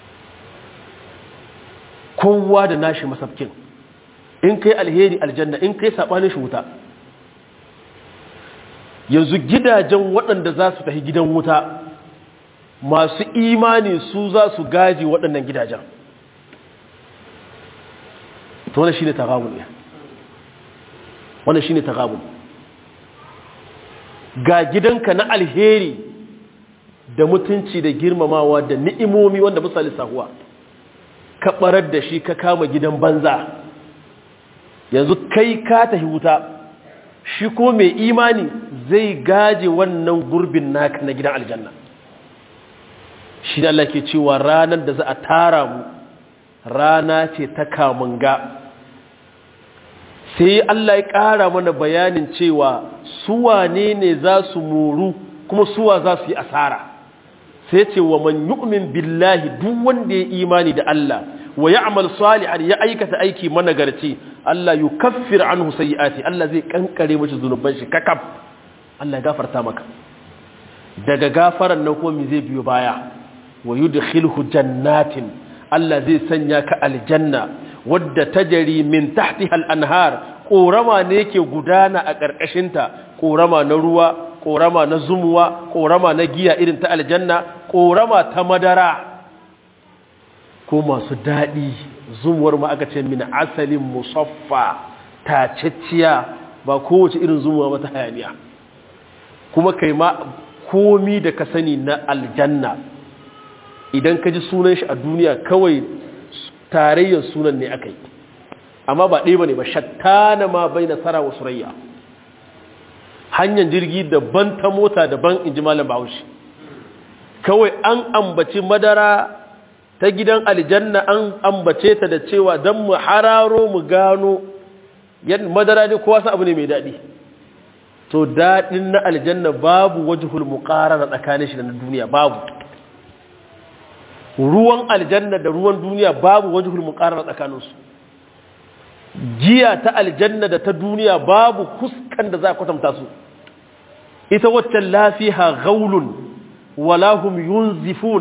Speaker 2: kowa da nashi masafkin in kai alheri aljanna in kai sabanin shi wuta yanzu gidajen waɗanda za su tafi gidan wuta masu imani su za su gaji waɗannan gidajen to wannan shine tagabun ne wannan shine tagabun ga gidanka na alheri da mutunci da girmamawa da ni'imomi wanda misali sahuwa ka barar da shi ka kama gidan banza yanzu kai ka tafi wuta shi ko mai imani zai gaje wannan gurbin naka na gidan aljanna shi da Allah ke cewa ranar da za a tara mu rana ce ta kamunga sai Allah ya ƙara mana bayanin cewa suwane ne za su moru kuma suwa za su yi asara sai ce wa man yu'min billahi duk wanda ya imani da Allah wa ya'mal salihan ya aikata aiki managarci Allah yukaffir anhu sayyi'ati Allah zai kankare mishi zunuban shi kakaf Allah ya gafarta maka daga gafaran nan kuma me zai biyo baya wa yudkhilhu jannatin Allah zai sanya ka aljanna wadda tajri min tahtiha al-anhar korama ne yake gudana a ƙarƙashinta korama na ruwa korama na zumuwa korama na giya irin ta aljanna korama ta madara ko masu daɗi zumuwar ma aka ce min asalin musaffa tacecciya ba kowace irin zumuwa mata hayaniya kuma kai ma komi da ka sani na aljanna idan ka ji sunan shi a duniya kawai tarayyar sunan ne aka yi amma ba ɗaya ba ne ba shattana ma bai nasara wa surayya hanyar jirgi daban ta mota daban in ji malam bahaushe kawai an ambaci madara ta gidan aljanna an ambace ta da cewa don mu hararo mu gano yadda madara ne kowa sa abu ne mai daɗi to daɗin na aljanna babu wajihul muƙarara tsakanin shi da na duniya babu ruwan aljanna da ruwan duniya babu wajihul muƙarara tsakaninsu giya ta aljanna da ta duniya babu kuskan da za a kwatanta su ita waccan lafiha gaulun walahum yunzifun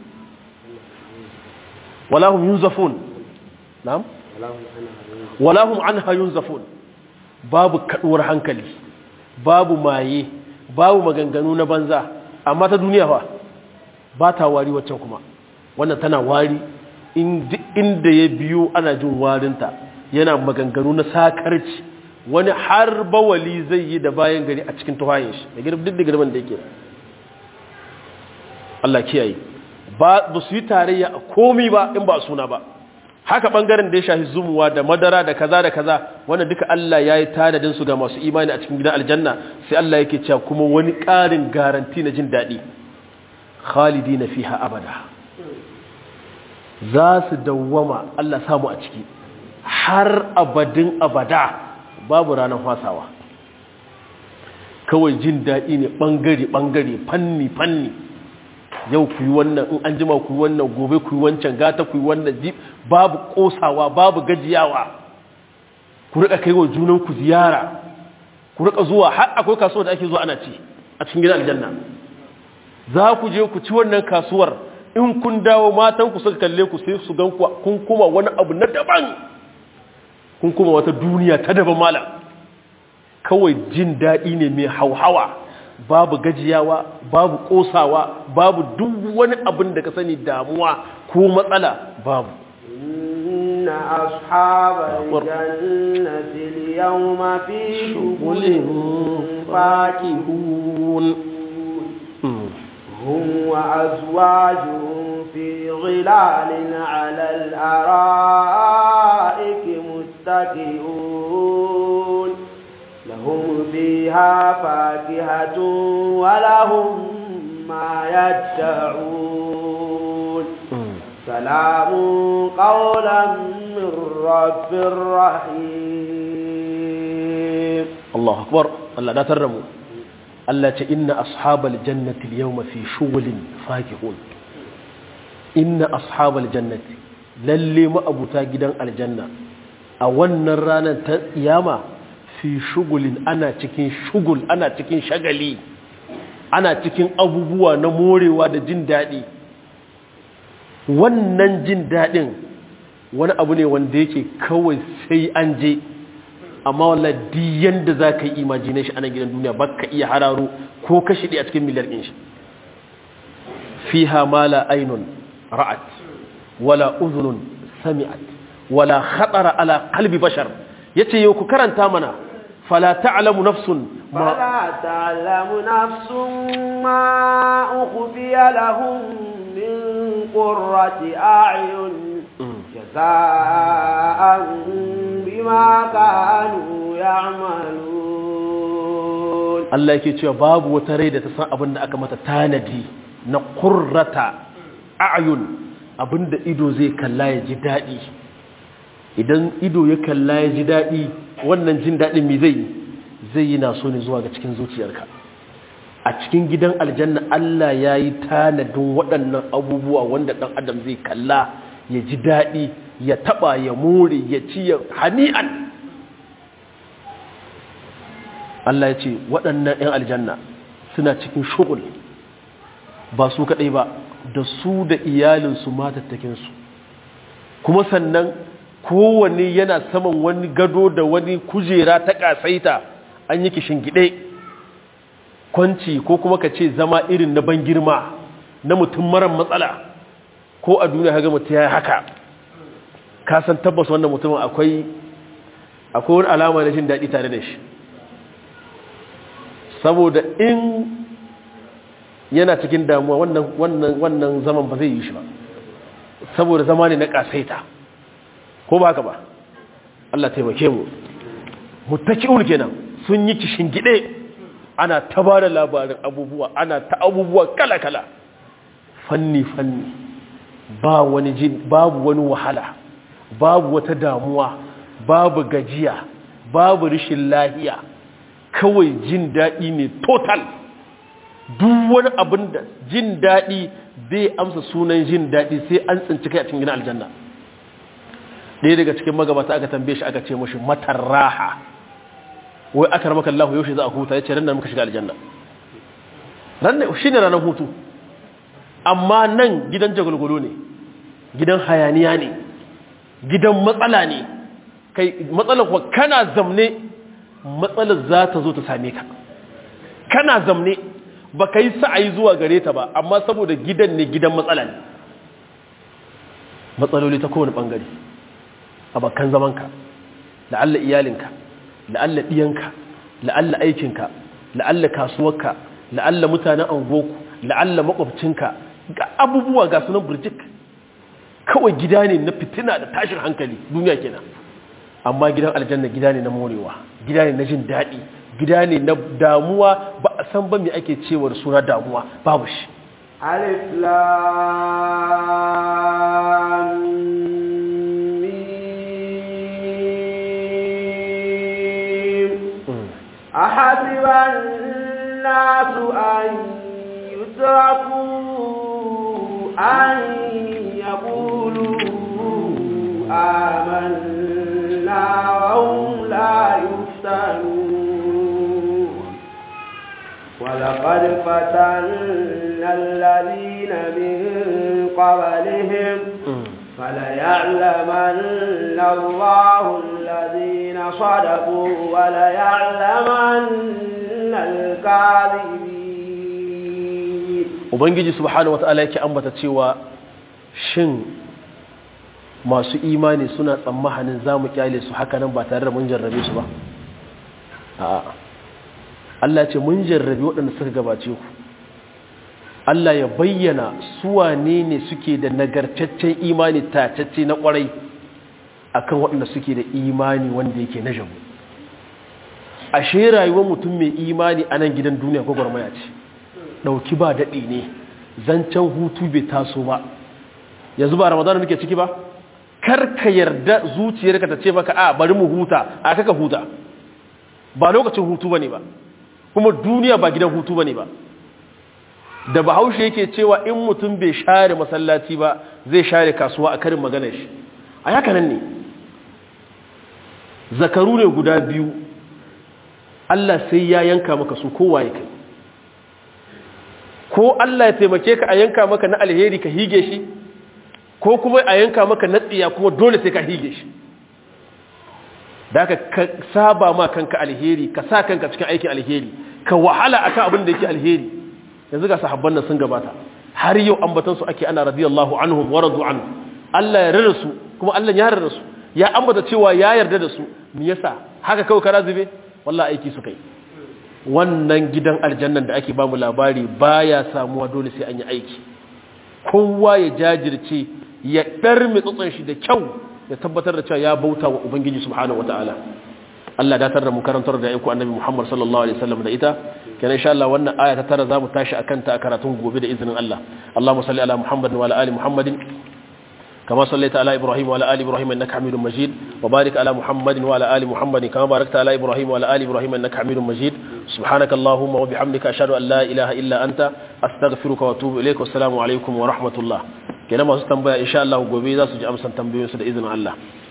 Speaker 2: walahum yunzafun na'am walahum anha yunzafun babu kaduwar hankali babu maye babu maganganu na banza amma ta duniya fa ba ta wari waccan kuma wannan tana wari inda ya biyo ana jin warinta yana maganganu na sakarci wani har bawali zai yi da bayan gari a cikin tuhayen shi da girbi duk da girman da yake Allah kiyaye ba ba su yi tarayya a komi ba in ba suna ba haka bangaren da ya shafi zumuwa da madara da kaza da kaza wannan duka Allah ya yi tanadin su ga masu imani a cikin gidan aljanna sai Allah yake cewa kuma wani ƙarin garanti na jin daɗi khalidina fiha abada za su dawwama Allah samu a ciki har abadin abada babu ranar fasawa kawai jin daɗi ne ɓangare-ɓangare fanni-fanni yau ku yi wannan in an jima ku yi wannan gobe ku yi wancan gata ku yi wannan jib babu ƙosawa babu gajiyawa ku rika kai wa junanku ziyara ku rika zuwa har akwai kasuwa da ake zuwa ana ci a cikin gidan aljanna za ku je ku ci wannan kasuwar in kun dawo matan ku suka kalle ku sai su gan ku kun kuma wani abu na daban kun kuma wata duniya ta daban malam kawai jin daɗi ne mai hauhawa babu gajiyawa babu ƙosawa babu duk wani abin da ka sani damuwa ko matsala babu
Speaker 1: إن أصحاب الجنة اليوم في شغل فاكهون هم وأزواجهم في ظلال على الأرائك متكئون لهم فيها فاكهة ولهم ما يدعون سلام قولا من رب رحيم
Speaker 2: الله أكبر الله لا ترموا الله إن أصحاب الجنة اليوم في شغل فاكهون إن أصحاب الجنة للي ما أبو تاجدا الجنة أولنا رانا تياما في شغل أنا تكين شغل أنا تكين شغلي أنا تكين أبو بوا نموري وادا جن دادي wannan jin daɗin wani abu ne wanda yake kawai sai an je amma wallahi diyan da za ka yi imajinin shi a nan gidan duniya ba ka iya hararo ko ka shiɗe a cikin miliyar ɗin shi fi mala ainun ra'at wala uzunun sami'at wala khatara ala qalbi bashar yace yau ku karanta mana fala ta'lamu nafsun
Speaker 1: فلا تعلم نفس ما أخفي لهم من قرة أعين جزاء بما كانوا يعملون
Speaker 2: Allah yake cewa babu wata rai da ta san abin da aka mata tanadi na qurrata a'yun abinda ido zai kalla ya ji dadi idan ido ya kalla ya ji dadi wannan jin dadin me zai yi zai yi naso ne zuwa ga cikin zuciyarka a cikin gidan aljanna Allah ya yi tanadin waɗannan abubuwa wanda ɗan adam zai kalla ya ji daɗi ya taɓa ya more ya ci ya hani'an Allah ya ce waɗannan 'yan aljanna suna cikin shugul ba su kaɗai ba da su da iyalinsu matattakinsu kuma sannan kowanne yana saman wani gado da wani kujera ta ƙasaita an yi kishin gide kwanci ko kuma ka ce zama irin na ban girma na mutum marar matsala ko a duniya haga mutum ya haka ka san tabbas wannan mutumin akwai akwai wani alama na jin daɗi tare da shi saboda in yana cikin damuwa wannan wannan wannan zaman ba zai yi shi ba saboda zama ne na ƙasaita ko ba haka ba Allah taimake mu mutaki'un kenan sun yi kishin gide ana ta ba da labarin abubuwa ana ta abubuwa kala-kala fanni-fanni ba wani jin babu wani wahala babu wata damuwa babu gajiya babu rishin lahiya kawai jin daɗi ne total duk wani abin da jin daɗi bai amsa sunan jin daɗi sai an tsinci kai a cikin gina aljanna ɗaya daga cikin magabata aka tambaye shi aka ce mashi matar raha wai aka ramaka Allah yaushe za a huta ya ce ran da muka shiga aljanna ran ne shi ne ranar hutu amma nan gidan jagulgulo ne gidan hayaniya ne gidan matsala ne kai matsalar kuwa kana zamne matsalar za ta zo ta same ka kana zamne ba ka yi sa'ayi zuwa gare ta ba amma saboda gidan ne gidan matsala ne matsaloli ta kowane ɓangare a bakan zamanka la'alla iyalinka la'alla ɗiyanka la'alla aikinka la'alla kasuwarka la'alla mutanen angoku la'alla makwabcinka ga abubuwa ga sunan burjik kawai gida ne na fitina da tashin hankali duniya kenan amma gidan aljanna gida ne na morewa gida ne na jin daɗi gida ne na damuwa ba a san ba me ake cewa da suna damuwa babu shi
Speaker 1: alif lam أحسب الناس أن يتركوا أن يقولوا آمنا وهم لا يفتنون ولقد فتنا الذين من قبلهم فليعلمن الله الذين صدقوا وليعلمن الكاذبين
Speaker 2: ubangiji subhanahu wata'ala yake ambata cewa shin masu imani suna tsammanin za mu kyale su haka nan ba tare da mun jarrabe su ba a'a Allah ce mun jarrabe waɗanda suka gabace ku Allah ya bayyana su wane ne suke da nagartaccen imani tacacce na ƙwarai akan waɗanda suke da imani wanda yake na jamu ashe rayuwar mutum mai imani a nan gidan duniya gwagwarmaya ce ɗauki ba daɗi ne zancen hutu bai taso ba yanzu ba ramadana muke ciki ba kar ka yarda zuciyarka ta ce maka a bari mu huta a kaka huta ba lokacin hutu bane ba kuma duniya ba gidan hutu bane ba da bahaushe yake cewa in mutum bai share masallaci ba zai share kasuwa a karin maganar shi a haka nan ne zakaru ne guda biyu Allah sai ya yanka maka su kowa ya kai ko Allah ya taimake ka a yanka maka na alheri ka hige shi ko kuma a yanka maka na tsiya kuma dole sai ka hige shi da ka saba ma kanka alheri ka sa kanka cikin aikin alheri ka wahala akan abin da yake alheri yanzu ga sahabban nan sun gabata har yau ambatan su ake ana radiyallahu anhum wa radu anhu Allah ya rarra su kuma Allah ya rarra su ya ambata cewa ya yarda da su me yasa haka kawai kara zube wallahi aiki su kai wannan gidan aljannan da ake ba mu labari baya samuwa dole sai an yi aiki kowa ya jajirce ya ɗarmi tsotson shi da kyau ya tabbatar da cewa ya bauta wa ubangiji subhanahu wataala Allah datar da mu karantar da aiko annabi Muhammad sallallahu alaihi wasallam da ita kenan insha Allah wannan aya ta tara zamu tashi akan ta a karatun gobe da izinin Allah Allahumma salli ala Muhammadin wa ala ali Muhammadin كما صليت على إبراهيم وعلى آل إبراهيم إنك حميد مجيد وبارك على محمد وعلى آل محمد كما باركت على إبراهيم وعلى آل إبراهيم إنك حميد مجيد سبحانك اللهم وبحمدك أشهد أن لا إله إلا أنت أستغفرك وأتوب إليك والسلام عليكم ورحمة الله كلام أستنبأ إن شاء الله وقبيل سجأ أمسا تنبيه سد إذن الله